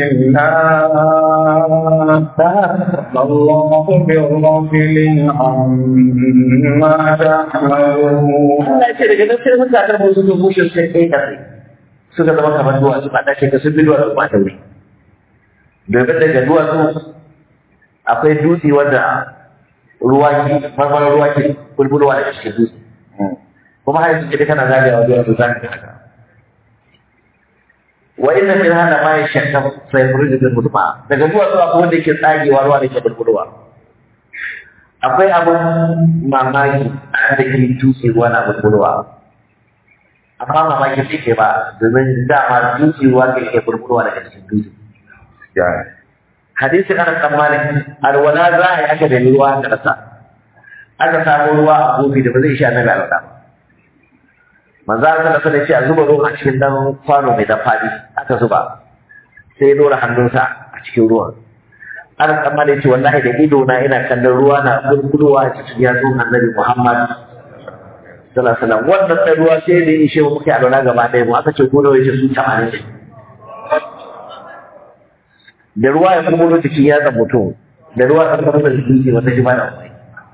الله الله بغافل عما تعملون Allah ya ce daga nan sai mutanen mu suka bushe sai kai kasai suka zama kamar duwatsu ba dace ka sun bi duwatsu ba ta wuri domin daga duwatsu akwai dutse wanda ruwa ke marmarar ruwa ke bulbulwa daga cikin dutse kuma har yanzu kana zagayawa duwatsu za ka ga haka wa inna min hada ma yashakka fa yuridu bil mutma daga duwatsu akwai wanda yake tsagewa ruwa da ke bulbulwa akwai abin mamaki a da ke dutse ruwa na bulbulwa amma mamaki shi ke ba domin dama dutse ruwa ke ke bulbulwa daga cikin dutse ya hadisi ana tsammanin alwala za a yi aka da ruwa da rasa aka samu ruwa a kofi da ba zai sha na ga alwala ba manzo Allah sallallahu alaihi wasallam ya ce a zuba ruwa a cikin dan kwano mai dan fadi aka zuba sai ya dora hannunsa a cikin ruwan ana tsammanin ce wallahi da ido na ina kallon ruwa na bulbulowa a cikin yatsun annabi Muhammad sallallahu alaihi wasallam wannan da ruwa sai da ya ishe mu muke alwala gaba ɗaya mu aka ce ko da yace su 80 ne da ruwa ya kuma cikin yatsa mutum da ruwa ya kuma da jikin wata shi ba da amfani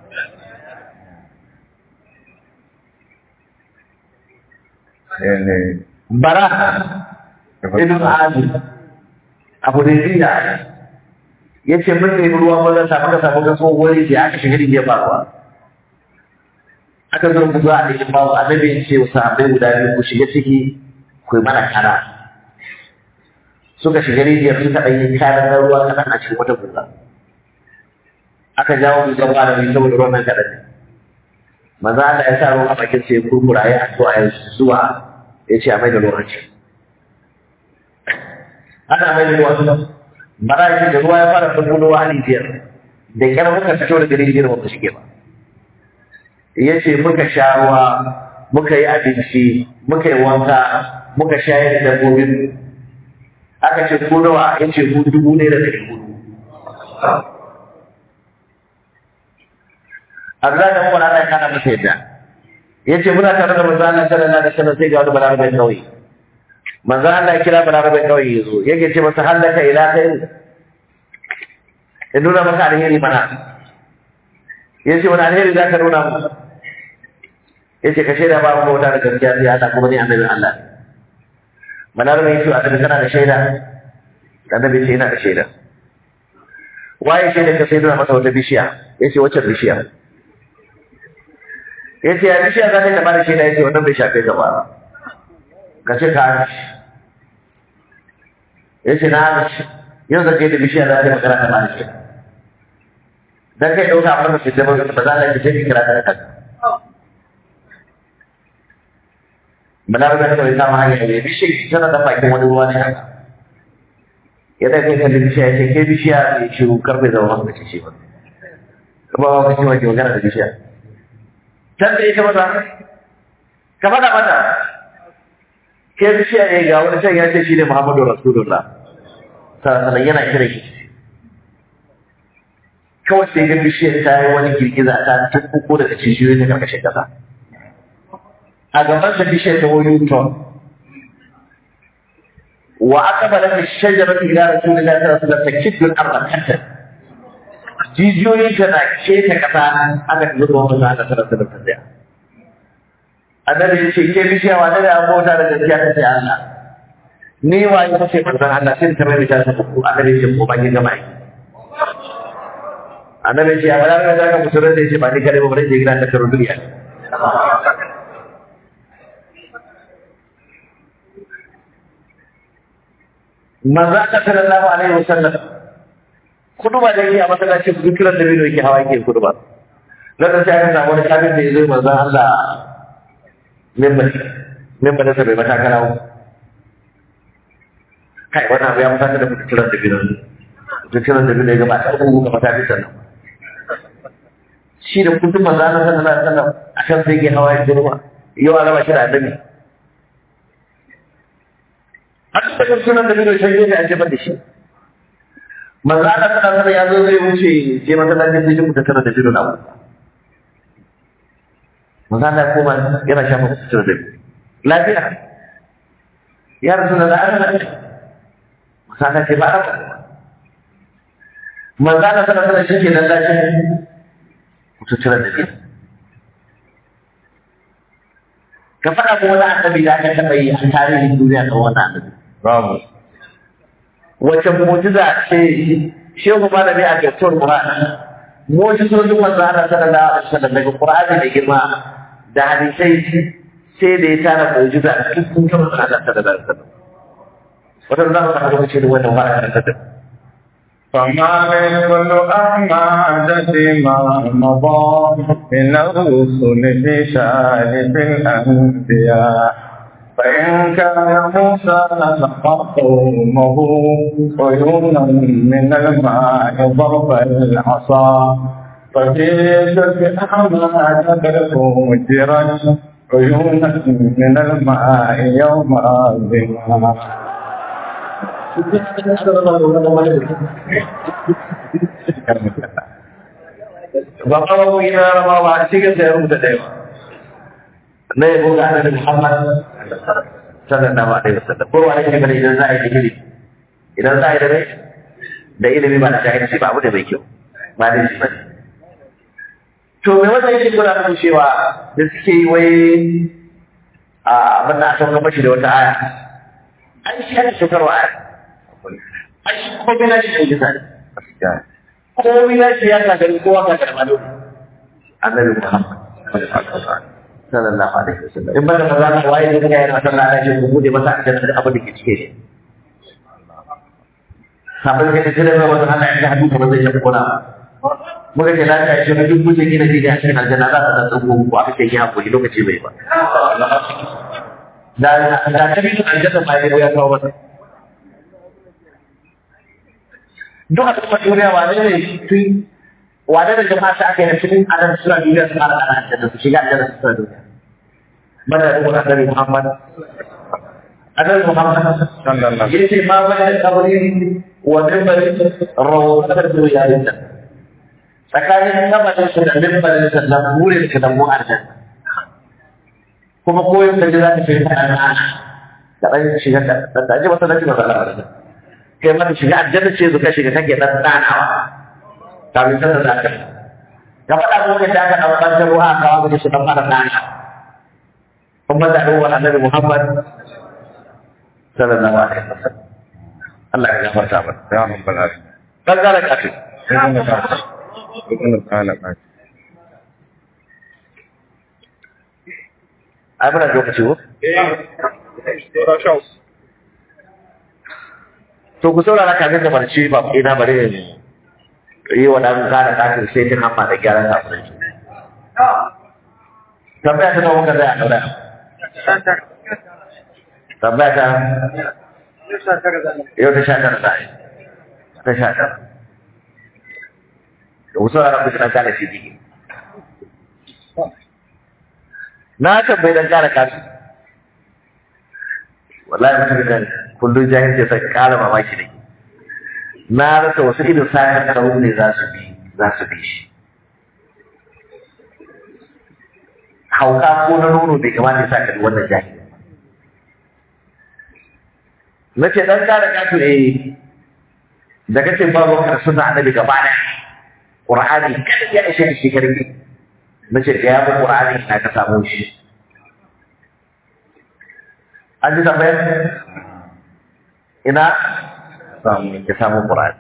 ne bara ibn ali abu da ya ya ce mun nemi ruwa mun rasa muka samu ga tsohuwar da aka shiga rijiyar ba ruwa aka zo mu zuwa da babu annabi ya ce wa sahabbai guda biyu ku shiga ciki ku yi mana kara suka shiga rijiyar suka ɗan yi kayan na ruwa kaɗan a cikin wata guga aka jawo mu zama da mai saboda ruwan nan kaɗan ne maza Allah ya sa ruwan a bakin sai ya kurkura ya addu'a ya zuwa ya ce a mai da ruwan ci ana mai da ruwan bara shi da ruwa ya fara bulbulowa a rijiyar da kyar muka fito daga rijiyar ba mu shige ba ya ce muka sha ruwa muka yi abinci muka yi wanka muka shayar da dabbobin aka ce ko nawa ya ce ku dubu ne da ɗari hudu Allah da kuma Allah ya kana masa yadda ya ce muna tare da manzo Allah sallallahu alaihi wasallam sai ga wani balarabe kauye manzo Allah ya kira balarabe kauye ya zo yake ce masa hallaka ila kai in nuna maka alheri mana ya ce wani alheri za ka nuna mu ya ce ka shaida ba mu bauta da gaskiya sai Allah kuma ni annabin Allah ne balarabe ya ce annabi kana da shaida annabi ce ina da shaida waye shaida ka sai nuna masa wata bishiya ya ce wacce bishiya ya ce ya bishiya za ta taɓa da shaida ya ce wannan bai shafe ka ba ka ce ka hanci ya ce na hanci yau da kai da bishiya za ta yi magana ta ba da shaida dan kai dauka abin da fice ba ba za ka fice kira da kanka Benar kan kalau sama hanya ini bisa sana dapat cuma dua ni kan. Ya dah kita di bisa saya ke bisa isu kerja dalam orang kecil. Kebawa kecil lagi bukan ada bisa. Cantik itu mana? Kepada mana? Ke bisa ya gaul saya ya sih Muhammad Rasulullah. Sana yana kira shi. Kawai sai ga bishiyar ta yi wani girgiza ta tukkuko daga cijiyoyi ta karkashin kasa. a gaban sa bishiyar ta wani ton wa aka bala da shajarar ila rasulullahi sallallahu alaihi wasallam takidul arba hatta jijiyoyin ta na keta kasa aka zuba wa manzo Allah sallallahu alaihi wasallam annabi ya ce ke bishiya wa da abota da gaskiya ta ce Allah ni wa ya ce manzo Allah sai ta mai ta ku annabi ya ce ko ba ki gama annabi ya ce a bala da ka musulunta ya ce ba ni kare ba bare je gidan da karo duniya manzo Allah sallallahu alaihi wasallam kuduba da yake a masallacin zikiran da bido yake hawa yake kuduba dan sai aka samu wani kafin da yazo manzo Allah member member da bai mata karawo kai wannan abu ya mutaka da zikiran da bido zikiran da bido ya gaba ta kuma mata bisan nan shi da kudin manzo Allah sallallahu alaihi wasallam akan sai yake hawa yake kuduba yau an raba shi da annabi har da sunan da bido sai ya ajebar da shi manzo Allah sallallahu alaihi ya zo zai wuce je masallacin sai ku tattara da bido na abu manzo Allah kuma yana shafa su da lafiya ya rasulullah ana da manzo Allah ce ba manzo Allah sallallahu alaihi shi ke nan da shi ku tattara da bido ka faɗa kuma wani annabi da aka taɓa yi a tarihin duniya kan wannan annabi babu wace mu'jiza ce shehu malami a gasar Qur'ani mu'jizojin manzo Allah sallallahu alaihi wasallam daga Qur'ani da girma da hadisai sai da ya tara mu'jiza a cikin kan Allah sallallahu alaihi wasallam wannan zama ka ga ce wannan wa'ala da فما من كل أحمد ما مضى من الرسل في شارف الأنبياء فإن كان موسى لقى قومه عيونا من الماء ضرب العصا ففي جد أحمد فجرت عيونا من الماء يوم الظما ba kawo ina rama ba a cikin da ya rubuta da yawa na yabo ga annabi Muhammad sallallahu alaihi wasallam ko wani ne bane idan za a yi digiri idan za a yi da rai da ilimi ba da jahilci ba abu da mai kyau ba da shi ba to me wanda yake kula da cewa da suke yi wai a abin da aka gaba shi da wata aya an shi aka shekarwa aya an shi kuma bai na shi ne gisa gaskiya komai na shi ya gagari kowa ga karɓar annabi Muhammad sallallahu alaihi wasallam in bada maza ka waye da kai na sallah da shi ku bude masa da da abin da ke cike ne sabon da kake da wannan Allah ya hadu da zai yi kona muka ce la ta shi duk mutum gina gida a cikin aljanna za ta da tsago ku aka ce ki hakuri lokaci bai ba da da ta bi aljanna ba ya kawo masa duk a cikin duniya wane ne tun wane da jama'a ta aka yi cikin anan suna duniya su fara ana aljanna su shiga aljanna su suna duniya mana da kuma annabi Muhammad annabi Muhammad sallallahu yace ma bana kabari wa minbari rawdatar duniya din nan tsakanin kabarin su da minbarin sa da burin ka da mu aljanna kuma koyon da za ka fi ta ana da ɗan shiga da da ji masa da ji masa da kai mata shiga aljanna ce zuka shiga kake dan danawa kafin sanar da aka ga faɗa mu da aka dan bantar ruwa ka wa da su dan fara dana kuma da ruwa annabi Muhammad sallallahu alaihi wasallam Allah ya gafarta mana ya rabbal alamin dan gara kafi ibn Sa'd ibn Talib ai muna da lokaci ko to ku saurara kafin da barci ba ina bare ne yi wa ɗan kada kafin sai ta hamma da gyaran kafin shi tambaya ta kawo kaza a ɗaura tambaya ta yau ta sha tara za a yi ta sha tara da wasu a rabu ɗan kada shi jiki na tambayi ɗan kada kafin wallahi mutum da kullum jahilci sai ƙara mamaki da ke na rasa wasu irin sa'an karo ne za su bi za su bi shi hauka ko na nono bai kamata ya sa ka bi wannan jahili na ce dan kare kafin eh da kace babu kar sunna annabi gaba da qur'ani kada ya ishe shi karfi na ce ga yabu qur'ani ina ka samu shi an ji tambayar ina samu ya samu qur'ani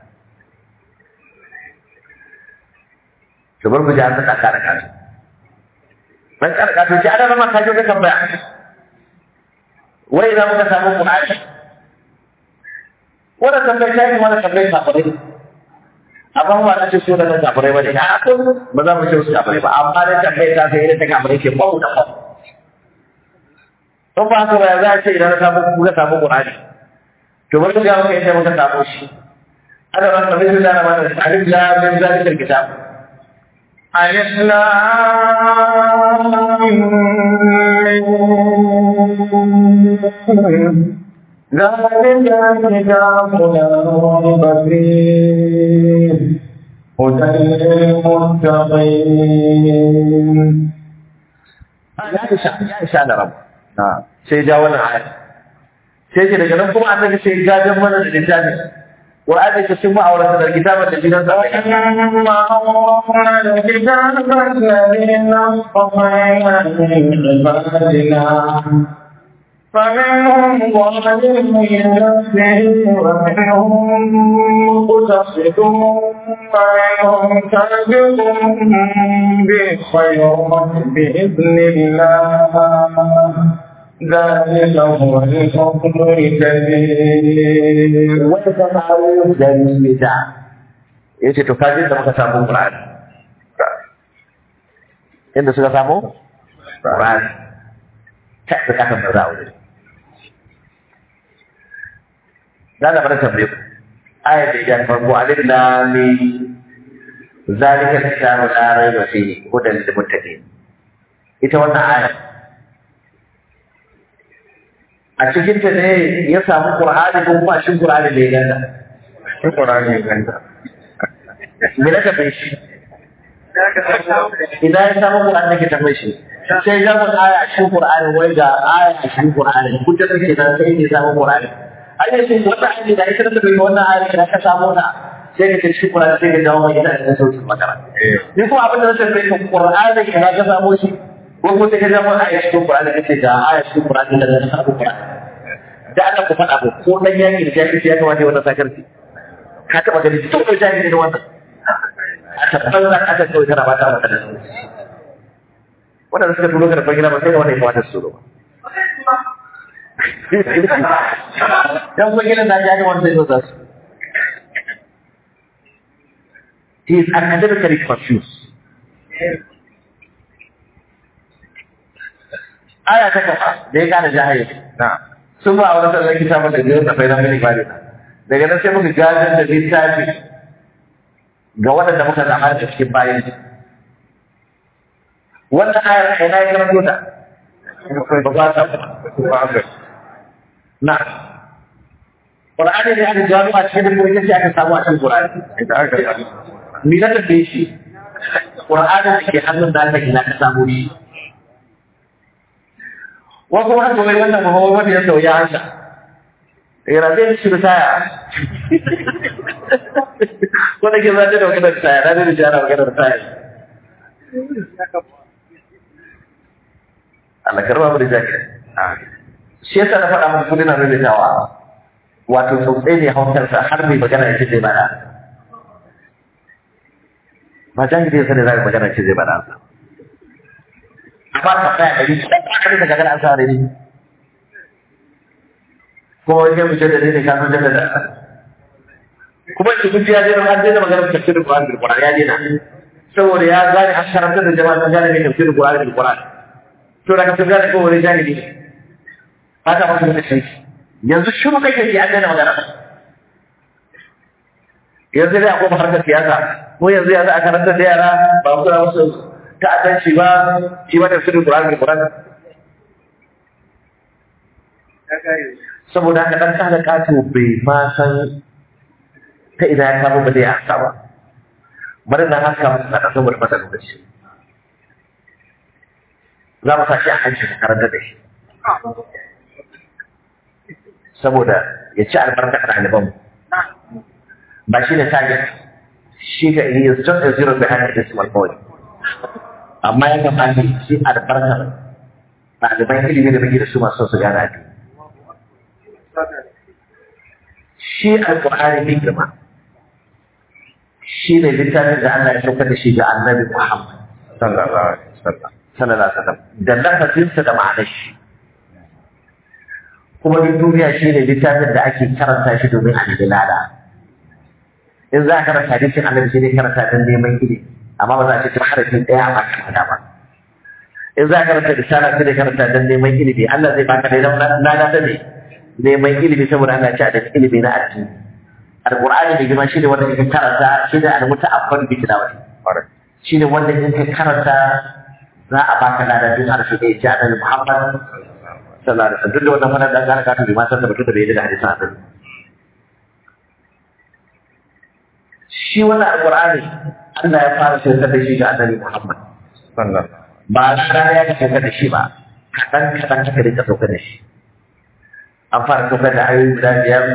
to bar mu ji an ta kare kafin dan kare kafin ce ana ma ka je ka tambaya wai ina muka samu qur'ani wannan tambayar ta yi mana tambayar kafirai amma ba na ce su da kafirai ba ne a ko ba za mu ce su kafirai ba amma dai tambayar ta sai irin ta kafirai ke bawu da bawu don ba haka ba za a ce idan na samu kuka samu Qur'ani to bari ga muka yadda muka samu shi ana ba ta bisa da mana alif la min zalikal kitab ألف لام ذلك الكتاب لا ريب فيه هدى للمتقين ya isha ya isha da rabu na sai ja wannan aya sai ce daga nan kuma annabi sai gajan mana da littafi Qur'ani ta sun ma'aurata da kitabar da gidan sa وأما أورثنا الكتاب الذين اصطفينا من عبادنا فمنهم ظالم لنفسه ومنهم مقتصد ومنهم سابق بالخيرات بإذن الله ذلك هو الفضل الكبير wata ta kawo da mita ya ce to kaji da muka samu Qur'ani inda suka samu Qur'ani ta da kasan da zawo ne da da bada tambaye ku ayat da ya farko alif lam mim zalika kitabu la rayba fihi hudan lil muttaqin ita wannan ayat a cikin ta ne ya samu Qur'ani ko kuma shin Qur'ani ne ya ganta shi Qur'ani ganta me na tafi shi idan ya samu Qur'ani ne ke tafi shi sai ya mun aya a cikin Qur'ani wai ga aya a cikin Qur'ani kun ta take nan sai ne samu Qur'ani ai shi wannan aya da ita ta bai wannan aya da ka samu ta sai ka ci Qur'ani sai ka dawo mai ina da sautin magana eh ni ko abin da zai tafi ka Qur'ani da ka samu shi ko ko sai ka zama aya cikin Qur'ani kace ga aya cikin Qur'ani da ka samu Qur'ani da Allah ku faɗa ku ko dan yaki da jahilci ya kamata ya wannan sakarci ka taɓa gani to da jahilci ne wannan a tabbatar da aka kawai kana ba ta maka da su wanda suka turo ka da fagina ba sai da wannan ya kamata su turo ba dan fagina da jahilci wanda ya zo su He is academically confused. Aya ta kafa da ya gane jahili. na sun ba a wani sallar kitabun da biyar tafai na mini bari daga nan sai muka gadon da littafi ga waɗanda muka zama da cikin bayan wannan ayar a ina ya karanto ta ba ba ta ba ga na Qur'ani ne aka gano a cikin dukkan sai aka samu a cikin Qur'ani ita aka yi ni na tafi shi Qur'ani da ke hannun da aka ina ka samu shi wasu wani kawai wannan mahawar wani ya sauya haka yana zai shi da taya wanda ke zaɗe da wakilar taya na zai da jana wakilar taya Allah karba mu da jaki shi yasa na faɗa muku kudi na rubutawa wato tsotsai ne hausarsa har mai magana ya ce zai bada ba jahili ya sani za ka magana ce zai bada amma ka tsaya ɗari sai ka kare da gagara an sa ne kuma wani yan fice da ne ka san jada da kuma in kun ji ya daina an daina maganar tafsirin Qur'ani bil Qur'an ya daina saboda ya gane an karanta da jama'a sun gane mai tafsirin Qur'ani bil Qur'an to daga sun gane ko wani jahili ne haka ba su da shi yanzu shiru kake ji an daina magana yanzu dai akwai harkar siyasa ko yanzu ya za a karanta da yara ba ku da wasu ta'addanci ba shi ba tafsirin Qur'ani bil Qur'an saboda haka dan kada kato bai ma san ta ina ya samu ba zai haka ba bari na haka musu na saboda masa lokaci za mu sa shi a hanci mu karanta da shi saboda ya ci albarka a ɗalibanmu ba shi ne target shi ga he is just a zero behind the decimal point amma ya kamata ya ci albarkar ɗaliban ilimi da muke da su masu su gane addini shi alƙur'ani mai girma shi ne littafin da Allah ya saukar da shi ga annabi Muhammad sallallahu alaihi wasallam sallallahu alaihi wasallam da lafazinsa da ma'anar shi kuma duk duniya shi ne littafin da ake karanta shi domin a nemi lada in za a karanta hadisin annabi sai dai karanta don neman ilimi amma ba za a ce tun harafin ɗaya a baka lada ba in za a karanta risala sai dai karanta don neman ilimi Allah zai baka dai lada ta ne neman ilimi saboda Allah ya ci a da ilimi na addini alqur'ani da girma shine wanda kake karanta shine al-muta'abbad bi tilawati Ƙwarai. shine wanda in ka karanta za a baka lada duk harshe da ya ci annabi Muhammad sallallahu alaihi wasallam duk da wannan fara da gane ka tabi ma san da mutum da bai da hadisin annabi shi wannan alqur'ani Allah ya fara saukar da shi ga annabi Muhammad Sallallahu. ba rana ya ka saukar da shi ba kaɗan kaɗan aka rika saukar da shi an fara saukar da ayoyi guda biyar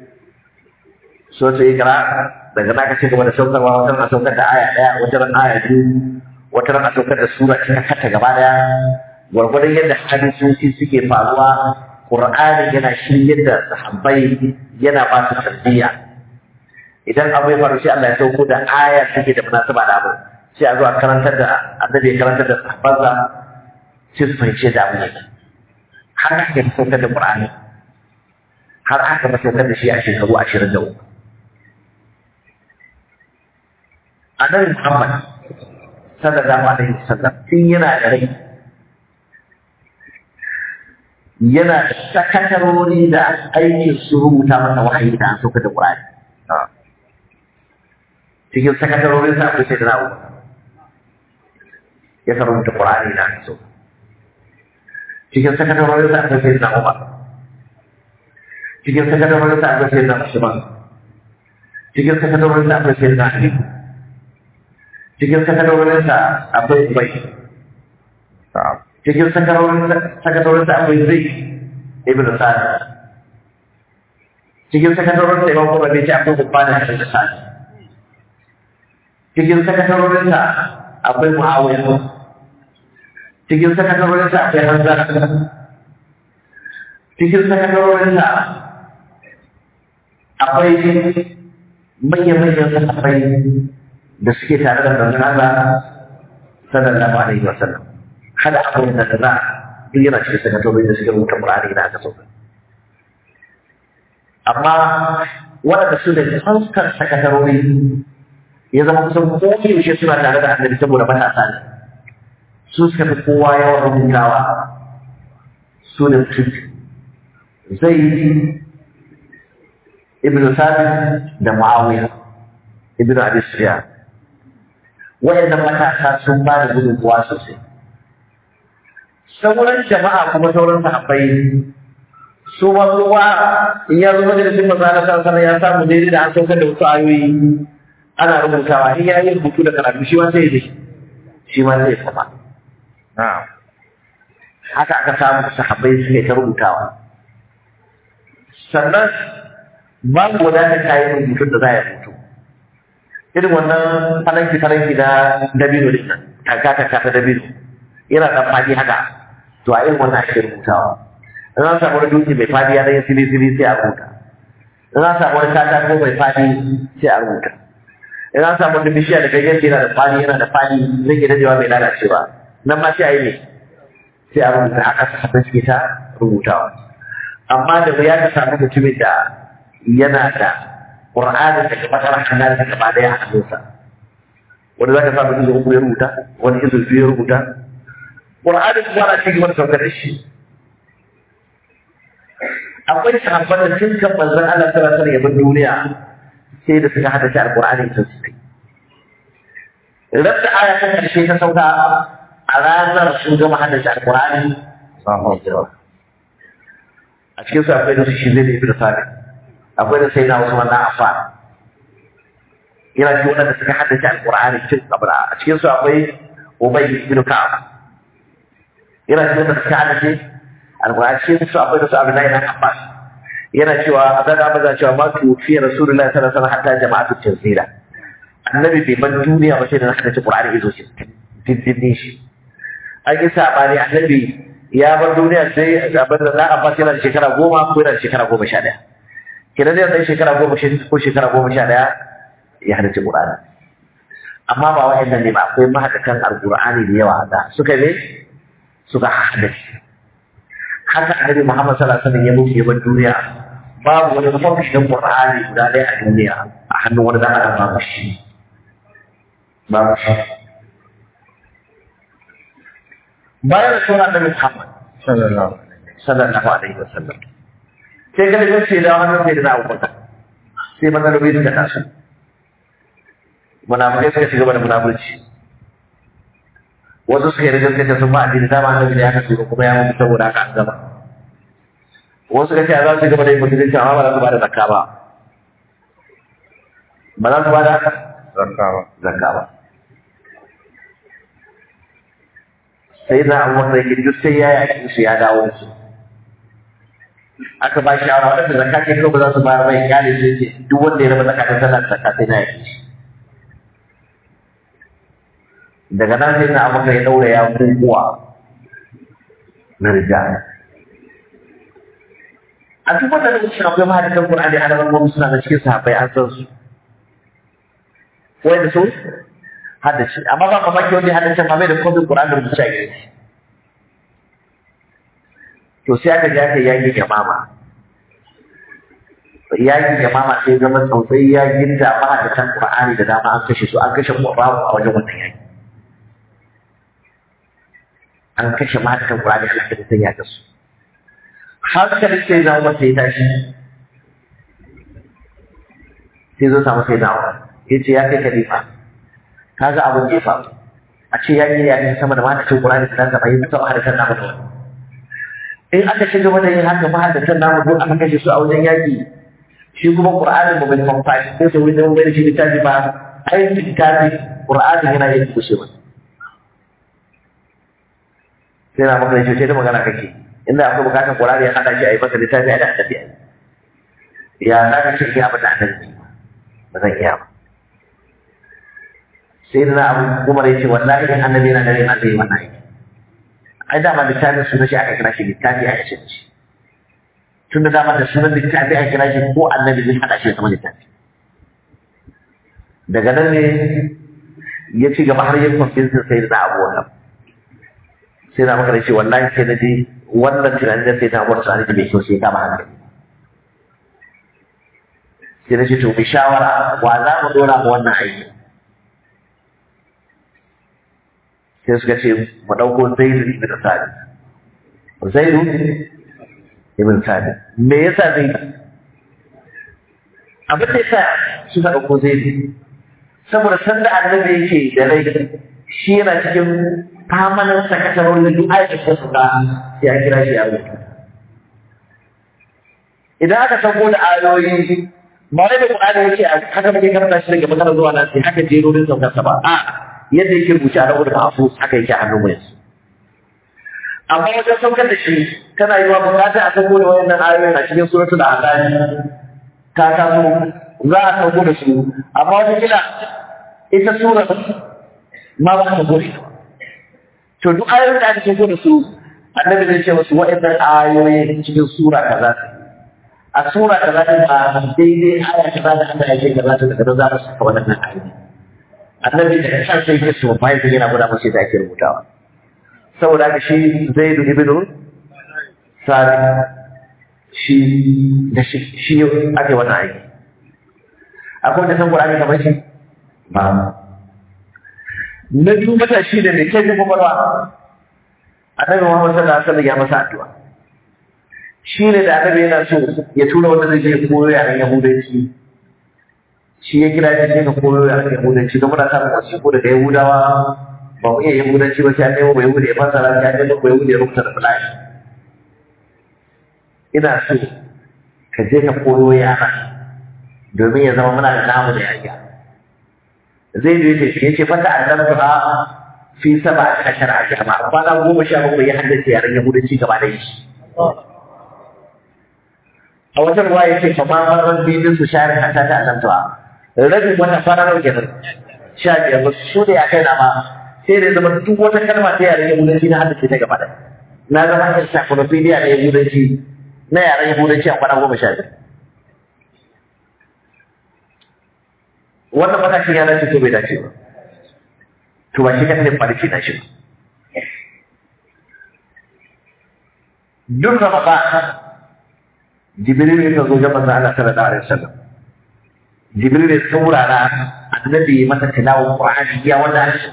so ta yi kira daga na ka ci gaba da saukarwa wata ran a saukar da aya ɗaya wata ran aya biyu wata ran a saukar da sura cika kata gaba ɗaya gwargwadon yadda hadisoci suke faruwa Qur'ani yana shiryar da sahabbai yana ba su tarbiyya idan abu ya faru sai Allah ya sauko da aya take da munasaba da abu sai a zo a karantar da annabi ya karantar da sahabbansa sai su fahimci da abu yake har aka yi saukar da Qur'ani har aka ba saukar da shi a shekaru ashirin da uku annabi Muhammad sallallahu alaihi wasallam tun yana da rai yana da sakatarori da aikin su rubuta masa wahayi da an saukar da Qur'ani Ah. cikin sakatarorin sa akwai sai da na'u ya sa rubuta Qur'ani da aka so cikin sakatarorin sa akwai sai da na'u cikin sakatarorin sa akwai sai da Usman cikin sakatarorin sa akwai sai da Ali cikin sakatarorin sa akwai Ubay Na'am. cikin sakatarorin sakatarorin sa akwai Zaid ibn Sa'd cikin sakatarorin sa Imam Bukhari ce akwai Ubbana ibn Sa'd cikin sakatarorin sa akwai Muawiya cikin sakatarorin sa akwai Hamza cikin sakatarorin sa akwai manyan-manyan sahabbai da suke tare da manzon Allah sallallahu alaihi wasallam hada abubuwan da za duk yana cikin sakatorin da suke rubuta Qur'ani da aka sauka amma waɗanda su da fuskar sakatarori ya zama kusan koyaushe suna tare da annabi saboda matasa ne su suka fi kowa yawan rubutawa su ne mutum zai ibn sabit da muawiya ibn abi sufyan wayannan matasa sun ba da gudunmuwa sosai sauran jama'a kuma sauran sahabbai su ma kowa in ya zo majalisin masana san ya samu daidai da an saukar da wasu ayoyi ana rubutawa in ya yi rubutu da karatu shi ma sai ya shi ma zai sama Na'am. haka aka samu sahabbai suke ta rubutawa sannan babu wadatar kayan rubutun da za ya rubutu irin wannan falanki falanki na dabino din nan taka taka ta dabino yana dan fadi haka to a irin wannan ake rubutawa in an samu wani dutse mai fadi ya dan sili sili sai a rubuta in an samu wani katako mai fadi sai a rubuta in an samu wani bishiya da ganyen yana da fadi yana da fadi zai ke dadewa mai lalacewa nan ma sai a yi ne sai a rubuta haka sahabbai suke ta rubutawa amma da wuya ka samu mutumin da yana da Qur'ani daga bakara hannun da gaba daya a hannunsa wani za ka samu izu uku ya rubuta wani izu biyu ya rubuta Qur'ani kuma ana cikin wani saukar da shi akwai sahabban da tun kan manzon Allah sallallahu alaihi wasallam duniya sai da suka hada shi alqur'ani ta su rabta aya ta karshe ta sauka a ranar sun gama hada shi alqur'ani a cikin su akwai da su shi zai da ibnu sabi akwai da sai na Usman na Affan yana cikin wanda suka hada shi alqur'ani tun kabra a cikin su akwai Ubay ibn Ka'ab yana cikin wanda suka hada shi alqur'ani cikin su akwai da su Abdullahi ibn Abbas yana cewa abin abu za cewa ma tufi rasulullahi sallallahu alaihi wasallam hatta jama'atu tanzila annabi bai ban duniya ba sai da haka ci qur'ani izo shi diddin shi an yi sabani annabi ya bar duniya sai abin da za a ba yana da shekara goma ko yana da shekara goma sha ɗaya kenan zai zai shekara goma ko shekara goma sha ɗaya ya halarci qur'ani amma ba wa'annan ne ba akwai mahadatan alqur'ani da yawa da suka ne suka haddace haka annabi Muhammad sallallahu alaihi wasallam ya mutu ya bar duniya babu wani mafarkin Qur'ani guda ɗaya a duniya a hannun wani dan adam babu shi babu shi bayan da sunan annabi Muhammad sallallahu alaihi wasallam sai ga da ce da hannun sai da na Abubakar sai matsaloli suka taso munafikai suka shiga da munafurci wasu suka yi rigar kace sun ba addini dama annabi da ya kace kuma ya mutu saboda haka an gama wasu suka ce a za su gaba da yin mutunci amma ba za su ba da zakka ba ba za su ba da zakka ba sai na abu wanda yake duk sai ya yaki su ya dawo da su aka ba shi a wadanda zakka ce kawai ba za su bayar mai kyale sai ce duk wanda ya raba zakka ta sallar zakka sai na yaki shi daga nan sai na abu ya daura ya kukuwa na rijal a duk wanda da cikin akwai mahadatan Qur'ani a nan gwamnati suna da cikin sahabbai an san su wanda su haddace amma ba mamaki wanda ya haddace ma bai da kofin Qur'ani da rubuce a gare shi to sai aka ja ka yaki yamama yaki yamama sai zama tsautsai ya ginda mahadatan Qur'ani da dama an kashe su an kashe Qur'ani a wajen wannan yaki an kashe mahadatan Qur'ani a cikin ya kasu hankalin sai na umar sai tashi sai zo samu sai na umar ya ce ya kai khalifa ka ga abin da ya faru a ce ya yi yakin sama da mata cin kurani da zama yi sama da kan namu da wani in aka ci gaba da yin haka ma da kan namu duk aka kashe su a wajen yaki shi kuma qur'anin mu bai fanfashi sai sai wani bai da shi littafi ba ai littafi qur'anin yana yin kushe ba sai na maka shi sai da magana kake inda akwai bukatar Qur'ani ya hada shi a yi masa littafi a da annabi ya za ka ce iya abin da annabi ba zan iya ba sai da abu Umar ya ce wallahi in annabi yana da rai ma zai yi wannan aiki ai dama littafin sunan shi aka kira shi littafi aka ce shi tun da dama da sunan littafi aka kira shi ko annabi zai hada shi ya zama littafi daga nan ne ya ci gaba har yin kwamfinsin sai da abu wannan sai na maka da ce wallahi sai na je wannan tunanin da sai ta bar su da bai kyau sai ta ba hankali sai na ce to mu shawara wa za mu dora mu wannan aiki sai suka ce mu ɗauko zaidu ibn sadi zaidu ibn sadi me yasa zaidu abin da yasa suka ɗauko zaidu saboda sanda annabi yake da rai shi yana cikin famanin sakatarorin duk aikin da suka ya kira shi a rubuta. Idan aka sauko da ayoyi, ba wai da Qur'ani yake a haka muke karanta shi daga magana zuwa nan sai haka jerorin saukarsa ba. A yadda yake rubuce a rawar mahfuz haka yake a hannun mu yanzu. Amma wajen saukar da shi tana yi wa bukata a sauko da wayannan ayoyin a cikin suratul Ahzab. Ta taso za a sauko da su amma wata kila ita sura ma ba ta gode ba. to duk ayoyin da aka shigo da su annabi zai ce musu wa'annan ayoyi cikin sura kaza a sura kaza din ba daidai aya kaza da Allah ya ce kaza ta daga za su saka wannan ayoyi annabi da kan sai ya so bai yana guda musu da ake rubutawa saboda haka shi Zaid ibn Sari shi da shi shi ake wannan aiki akwai wanda san Qur'ani kamar shi ba na biyu matashi da mai kai kwakwalwa annabi Muhammad sallallahu alaihi wasallam ya masa addu'a shi ne da annabi yana so ya tura wanda zai je koyo yaren Yahudanci shi ya kira shi ne ka koyo yaren Yahudanci don muna samun wasiƙo daga Yahudawa ba mu iya Yahudanci ba sai an nemo ba Yahudi ya fasara sai an nemo ba Yahudi ya rubuta da fulashi ina so ka je ka koyo yara domin ya zama muna da namu da yanya zai yi ce shi yace fata annabi ha fi saba ashara jama'a kwana goma sha bakwai ya haddace yaren yahudanci gaba da shi a wata ruwa ya ce kama marar bibin su share a ta annabtuwa rabin wata fara nau kenan sha biyar ba su da ya kai na ma sai da zama duk wata kalma ta yaren yahudanci na haddace ta gaba da na zama encyclopedia na yahudanci na yaren yahudanci a kwana goma sha biyar wannan matashin ya dace ko bai dace ba to ba shi ka ne farki na shi ba duk da ba jibril ya zo ga manzo Allah sallallahu alaihi wasallam jibril ya saurara annabi masa tilawa qur'ani ya wanda shi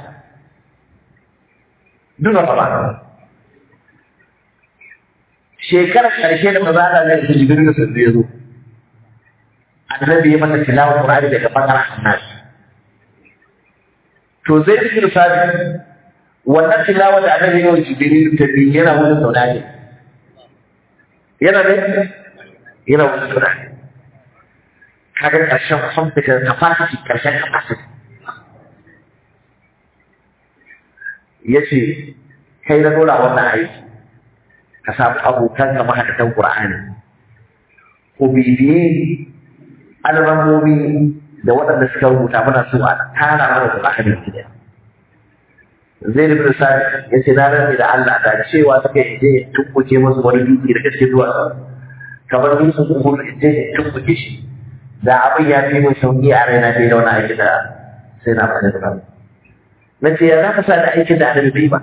duk da ba shekarar karshe da manzo Allah ya jibril ya zo annabi ya masa tilawa Qur'ani daga bakar annas to zai fi sabi wannan tilawa da annabi ya wuce Jibril ta bi yana wurin saurare yana ne yana wurin saurare kaga karshen computer capacity karshen capacity yace kai na dora wannan aiki ka samu abokan ka mahadatan Qur'ani ko bibiye alramomi da waɗanda suka rubuta mana su a tara mana da ƙa'adar gida. Zai da Sani ya ce na rantsi da Allah da cewa suka yi je tumbuke musu wani dutse da gaske zuwa kamar dutsen kuma in je tumbuke shi da abin ya fi mun sauƙi a raina fiye da wani aiki da sai na faɗi da kan. Na ce ya za ka sa da aikin da annabi bai ba.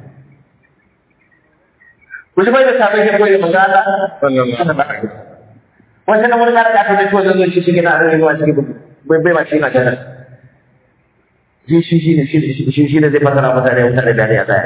Ku shi bai da sabon ya koyi magana. sallallahu alaihi wanda na wani da aka zai tuwa zai shi gina a rayuwa cikin bai bai ma cikin ajiyar shi shi shi ne shi shi ne zai fasara mutane mutane da ne a zaya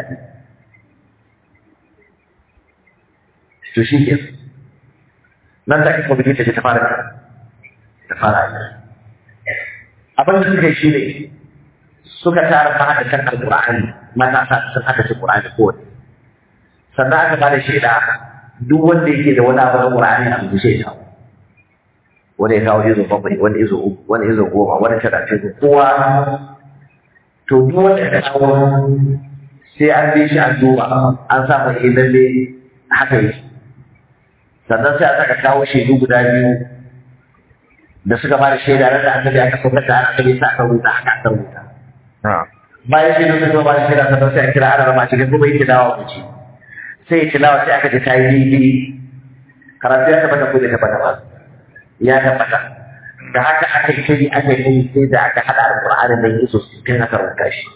to shi ke nan da aka kwamiti ta ta fara ta fara yi abin da suka yi shi ne suka tara fara da kan alƙur'ani matasa sun aka ci ƙur'ani kowane sannan aka ba da shaida duk wanda yake da wani abu na ƙur'ani a rubuce ya kawo wani ya kawo izo bakwai wani izo uku wani izo goma wani talatin kowa to duk wanda ya kawo sai an bi shi an duba an sa mai eh lalle haka yake sannan sai a saka kawo shaidu guda biyu da suka ba da shaida ran da annabi aka saukar da annabi sa aka rubuta haka aka rubuta bayan shaidu sun zo ba da shaida sannan sai a kira ana rama cikin kuma yake dawa ku ci sai ya tilawa sai aka ji ta yi daidai karatu ya tabbata ko bai tabbata ba ya tabbata da haka aka yi shiri aka yi sai da aka haɗa alƙur'ani da yesu sittin aka rubuta shi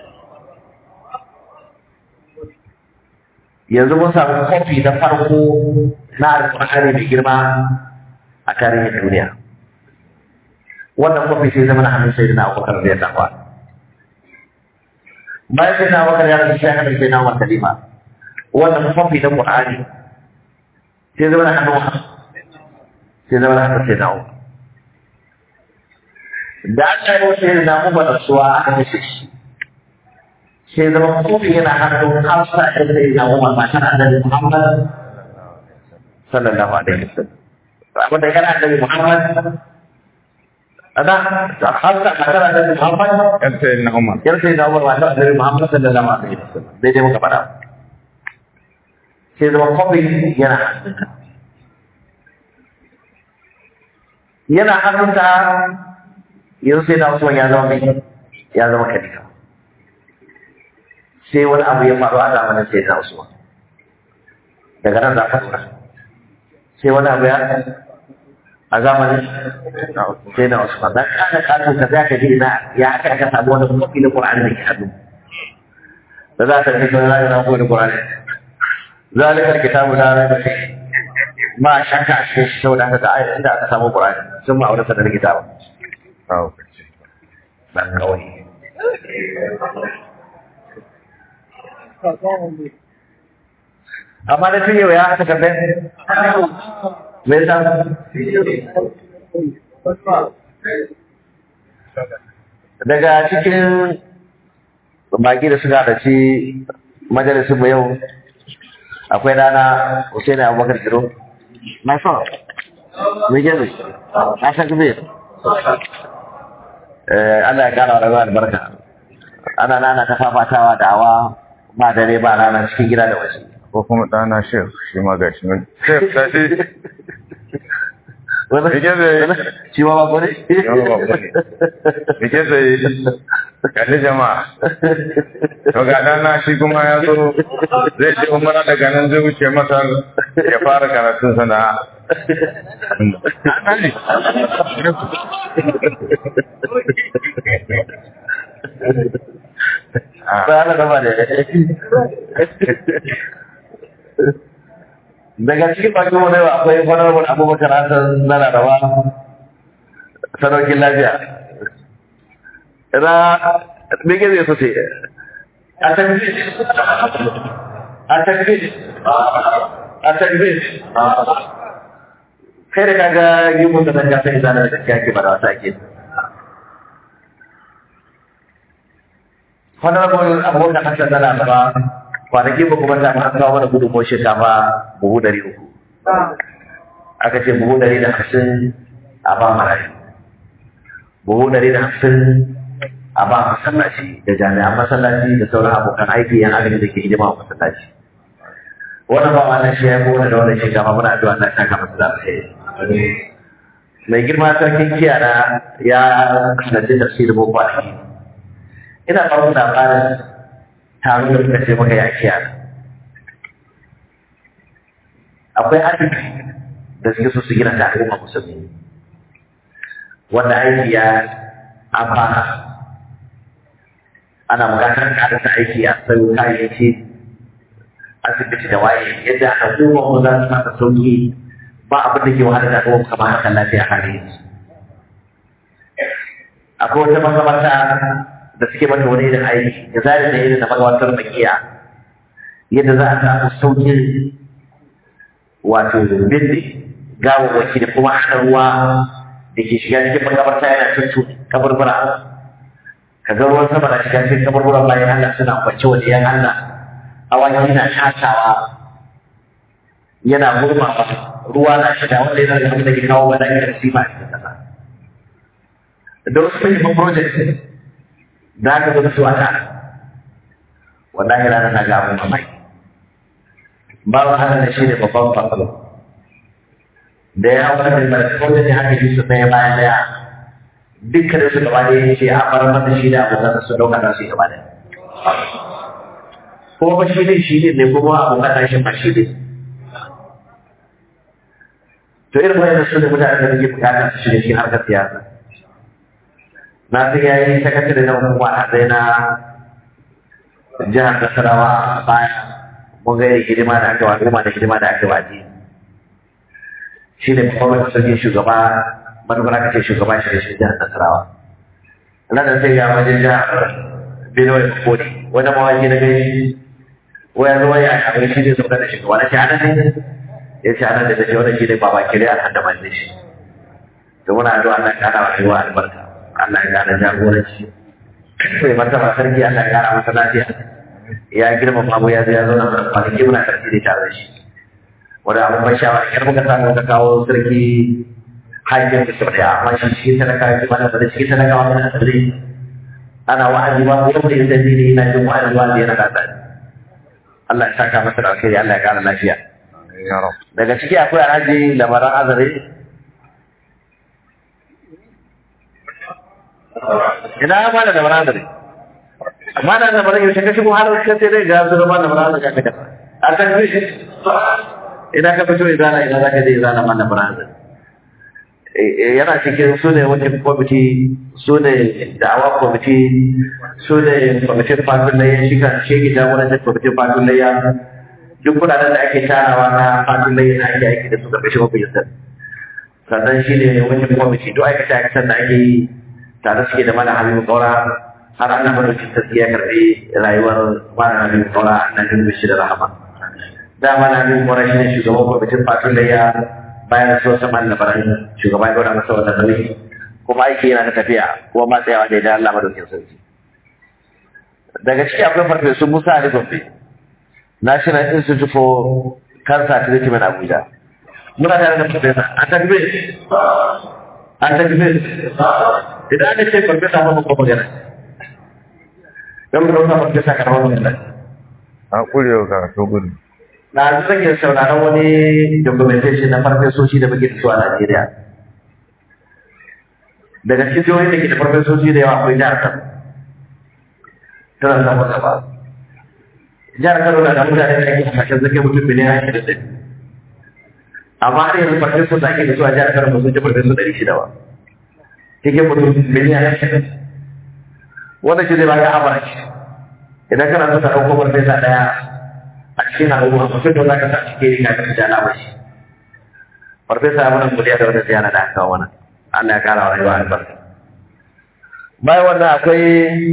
yanzu mun samu kofi na farko na alƙur'ani mai girma a tarihin duniya wannan kofi sai zama na hannun sai na abubakar da ya tafa bayan sai na abubakar ya rasu sai aka sai na umar kalima wannan kofi na ƙur'ani sai zama na hannun sai zama na hannun sai na umar da aka yi wasu yin namu ba rasuwa aka kashe shi sai zama kofi yana hannun hafsa ɗin da ya umar matar annabi muhammad sallallahu alaihi wasallam abin da yana annabi muhammad ada hafsa matar annabi muhammad yan sai na umar yar sai da umar matar annabi muhammad sallallahu alaihi wasallam daidai muka faɗa sai zama kofi yana hannunka yana hannunka yanzu sai na Usman ya zama mai ya zama khalifa sai wani abu ya faru a zamanin sai na Usman daga nan za ka tura sai wani abu ya a zamanin sai na Usman dan kana kato ka za ka ji ina ya aka aka samu wani kofi na Qur'ani da ke hannu da za ka ji wani na kofi na Qur'ani zalikal kitabu la raiba fihi ma shakka a cikin shi saboda haka da ayat inda aka samu Qur'ani sun ma aure da kitabu mahaukaci ɗan kawai amma da tun yau ya haka kamar me yasa daga cikin baki da suka haɗaci majalisun mu yau akwai rana Hussein Abubakar Kiro na so me ke zai na san kuma eh Allah ya kara rayuwa da barka ana nana ta fafatawa da awa ba dare ba rana cikin gida da waje ko kuma ɗana shef shi ma gashi nan shef gashi wani Me ke zai? shi ma ba ko ne Shi ma ba ko ne. me ke sai kalli jama'a to ga ɗana shi kuma ya zo zai je umara daga nan zai wuce masar ya fara karatun sana'a ba ana gaba da daga cikin bakin wani akwai honorable abubakar hassan na laraba sadaukin lafiya ra mege zai so ce a takbir a takbir a takbir kai da kaga gimun da nan gasa izana da gaskiya ke ba da wasa ke honorable abubakar hassan na laraba kwanaki ba kuma ta an kawo mana gudunmawar shinkafa buhu dari uku aka ce buhu dari da hamsin a ba marayu buhu dari da hamsin a ba masallaci da jami'an masallaci da sauran abokan aiki yan agaji da ke hidima a masallaci wannan ba wannan shi ya yi kowane da wannan shinkafa muna addu'a na saka masu da alheri mai girma sarkin kiyana ya sanadin tafsirin boko kwanaki ina ba mu labarin taron da suka ce maka ya kiyana akwai arziki da suke so su gina da al'umma musulmi wanda aiki ya amfana ana buƙatar ƙarasa aiki a sayo kayayyaki asibiti da waye yadda al'umma mu za su mata sauki ba abin da ke wahala da al'umma kamar hakan lafiya hali yanzu akwai wata makamarta da suke mata wani irin aiki da zai da irin da magabatar makiya yadda za a samu saukin wato bindi gawawwaki da kuma hana ruwa da ke shiga cikin magabarta yana cutu kaburbura ka ga ruwan sama na shiga cikin kaburbura bayan Allah suna kwance waje yan Allah awaki na shatawa yana gurmawa ruwa na shiga wanda yana da abin da ke kawo wani irin sima a cikin kasa da wasu muhimman project da aka zo da su a nan wallahi rana na ga abin mamaki babu hana da shi ne babban fasalo da ya hau da mai kawai da haka yi su ɗaya bayan ɗaya dukkan su gaba da ya ce a bar mata shi da abokan su ɗauka da su gaba da ko ba shi ne shi ne ne kuma abokan da shi ba shi ne to irin wayannan su ne mutane da suke bukatar su shiga cikin harkar siyasa na san yayi sakatare na hukuma a zai na jihar Nasarawa a baya mun ga irin hidima da aka wa al'umma da hidima da aka wa addini shi ne babban sarkin shugaba manufar aka ce shugaba shi da shi jihar Nasarawa nan da sai ga wajen jihar Benue Kodi wani mawaki na gani waya zuwa ya kamar shi ne sauka da shugaba na shi anan ne ya ce anan da ta ce wani shi ne baba kire a kan da man shi to muna addu'a Allah ya kara wa rayuwa albarka Allah ya kara jagoranci mai martaba sarki Allah ya kara masa lafiya ya girma abu ya zo ya zo na kwanaki muna karfi da tare da shi wanda abin ban shawara yar muka samu muka kawo sarki hajjin da sau daya amma shi shi talaka ya mana da shi talaka wa mana tsare ana wa'azi ba wanda ya sani ne yana jin wa'azi wa'azi yana da tsari Allah ya saka masa da alkhairi Allah ya kara lafiya ya rab daga ciki akwai alhaji lamaran azare ina ma da lamaran azare amma da lamaran yau ka shigo halar ka sai dai ga su zama lamaran azare ka kasa a kan shi ina ka fito izana ina za ka je izana ma lamaran azare yana cikin su ne wajen kwamiti su ne da'awa kwamiti su ne kwamitin fatun layya shi kan shi ke jagorancin kwamitin fatun layya duk kudaden da ake tarawa na fatun layya na ake aiki da su karkashin mafi sannan shi ne wajen kwamiti duk aikata aikatan da ake yi tare suke da mana habibu kaura har ana madaukin taskiya karɓi rayuwar mana habibu kaura na jin shi da rahama da mana habibu kaura shi ne shugaban kwamitin fatun da ya bayan so sama da baran shugaba ya gwada masa wannan nauyi kuma aiki yana da tafiya kuma ma tsayawa da idan Allah madaukin sarki daga ciki akwai farfesu Musa Ali Gombe National Institute for Cancer Treatment Abuja muna tare da farfesa an tafi an tafi idan aka ce farfesa ba mu kuma magana don mu dauka farfesa karamar magana a kurewa karatu gudu na zan yi sauraron wani documentation na farfesoshi da muke da su a Najeriya daga cikin jihohin da ke da farfesoshi da yawa akwai jihar Kano tana samun gaba jihar Kano na da mutane da ake hasashen zake mutum biliyan ashirin da amma har yanzu farfesu da ake da su a jihar Kano ba sun ci farfesu ɗari shida ba cikin mutum biliyan ashirin wanda shi zai ba ka abarci idan kana so ka ɗauko farfesa ɗaya a cikin al'umma mutum da za ka sa cike ka ka ji alamar shi farfesa ya mana godiya da wata ziyara da aka kawo mana Allah ya kara wa rayuwa albarka bayan wannan akwai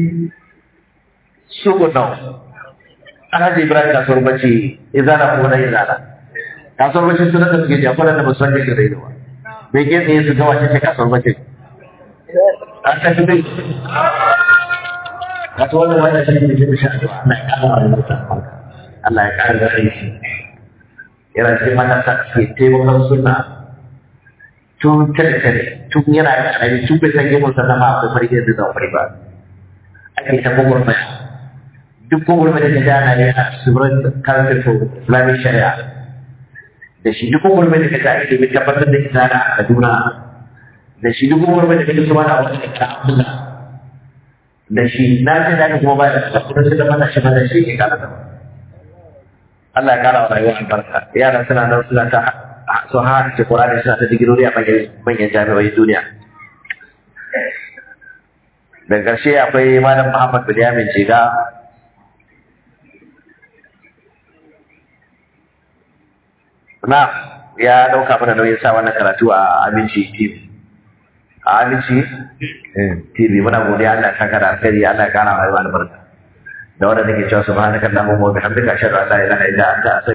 shugunau alhaji ibrahim kasuwar bacci izana ko na izana kasuwar bacci suna da suke jafa da musamman da gare da ba bai ke tsaye su gawa ce kasuwar bacci an tafi dai kasuwar da wani shi ne ke sha da Allah ya kara wa rayuwa Allah ya kara da aiki yana cikin matasa ke taimakon suna tun tare tare tun yana da ƙarami tun bai san gemun sa zama akwai farge da zama fari ba ake ta gwagwarmaya duk gwagwarmaya da ta ana yi a tsibirin council for islamic sharia da shi duk gwagwarmaya da ta ake domin tabbatar da izana a kaduna da shi duk gwagwarmaya da ta kuma na wani da ta abdullah da shi na ce da kuma ba da kuma su da mata shi ba da shi ke kala sama Allah ya kara wa rayuwa albarka yaran suna nan suna ta su ha ce Qur'ani suna ta digirori a manyan jami'o'in duniya daga ƙarshe akwai malam Muhammad Bilyamin Jiga na ya ɗauka mana nauyin sa wannan karatu a Aminci TV a Aminci TV muna godiya Allah ya saka da alkhairi Allah ya kara rayuwa albarka da wanda nake cewa subhanakallahumma wa bihamdika ashhadu an la ilaha illa anta